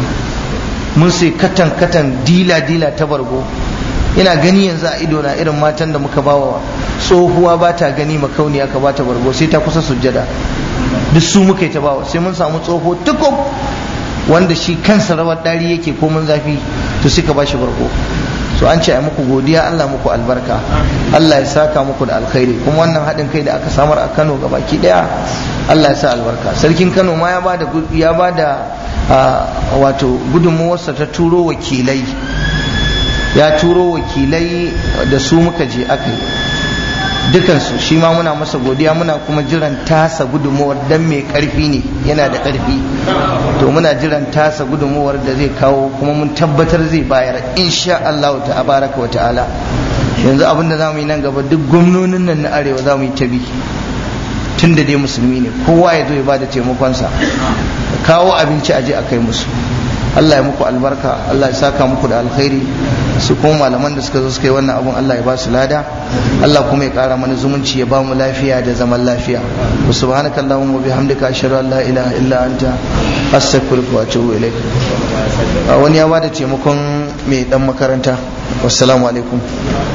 mun sai katan katan dila dila ta bargo ina gani yanzu a ido na irin matan da muka bawa tsohuwa ba ta gani makauniya ka ba ta bargo sai ta kusa sujjada duk su muka yi ta bawa sai mun samu tsoho tukub wanda shi kansa rawar dari yake komin zafi to suka ba shi bargo so an ce a muku godiya Allah muku albarka Allah ya saka muku da alkhairi kuma wannan haɗin kai da aka samar a Kano ga baki ɗaya Allah ya sa albarka sarkin Kano ma ya bada ya bada wato gudunmuwarsa ta turo wakilai ya turo wakilai da su muka je aka yi dukansu shi ma muna masa godiya muna kuma jiran tasa gudunmuwar dan mai karfi ne yana da karfi to muna jiran tasa gudunmuwar da zai kawo kuma mun tabbatar zai bayar insha Allah ta baraka wa ta'ala yanzu abinda za mu yi nan gaba duk gwamnonin nan na arewa za mu yi tabi tun da dai musulmi ne kowa ya zo ya bada taimakonsa kawo abinci a je a kai musu Allah ya muku albarka Allah ya saka muku da alkhairi su kuma malaman da suka zo suka yi wannan abun Allah ya ba su lada Allah kuma ya kara mana zumunci ya ba mu lafiya da zaman lafiya wa subhanaka allahumma bihamdika ashhadu an la ilaha illa anta astaghfiruka wa atubu ilaik wani ya bada taimakon mai dan makaranta wassalamu alaikum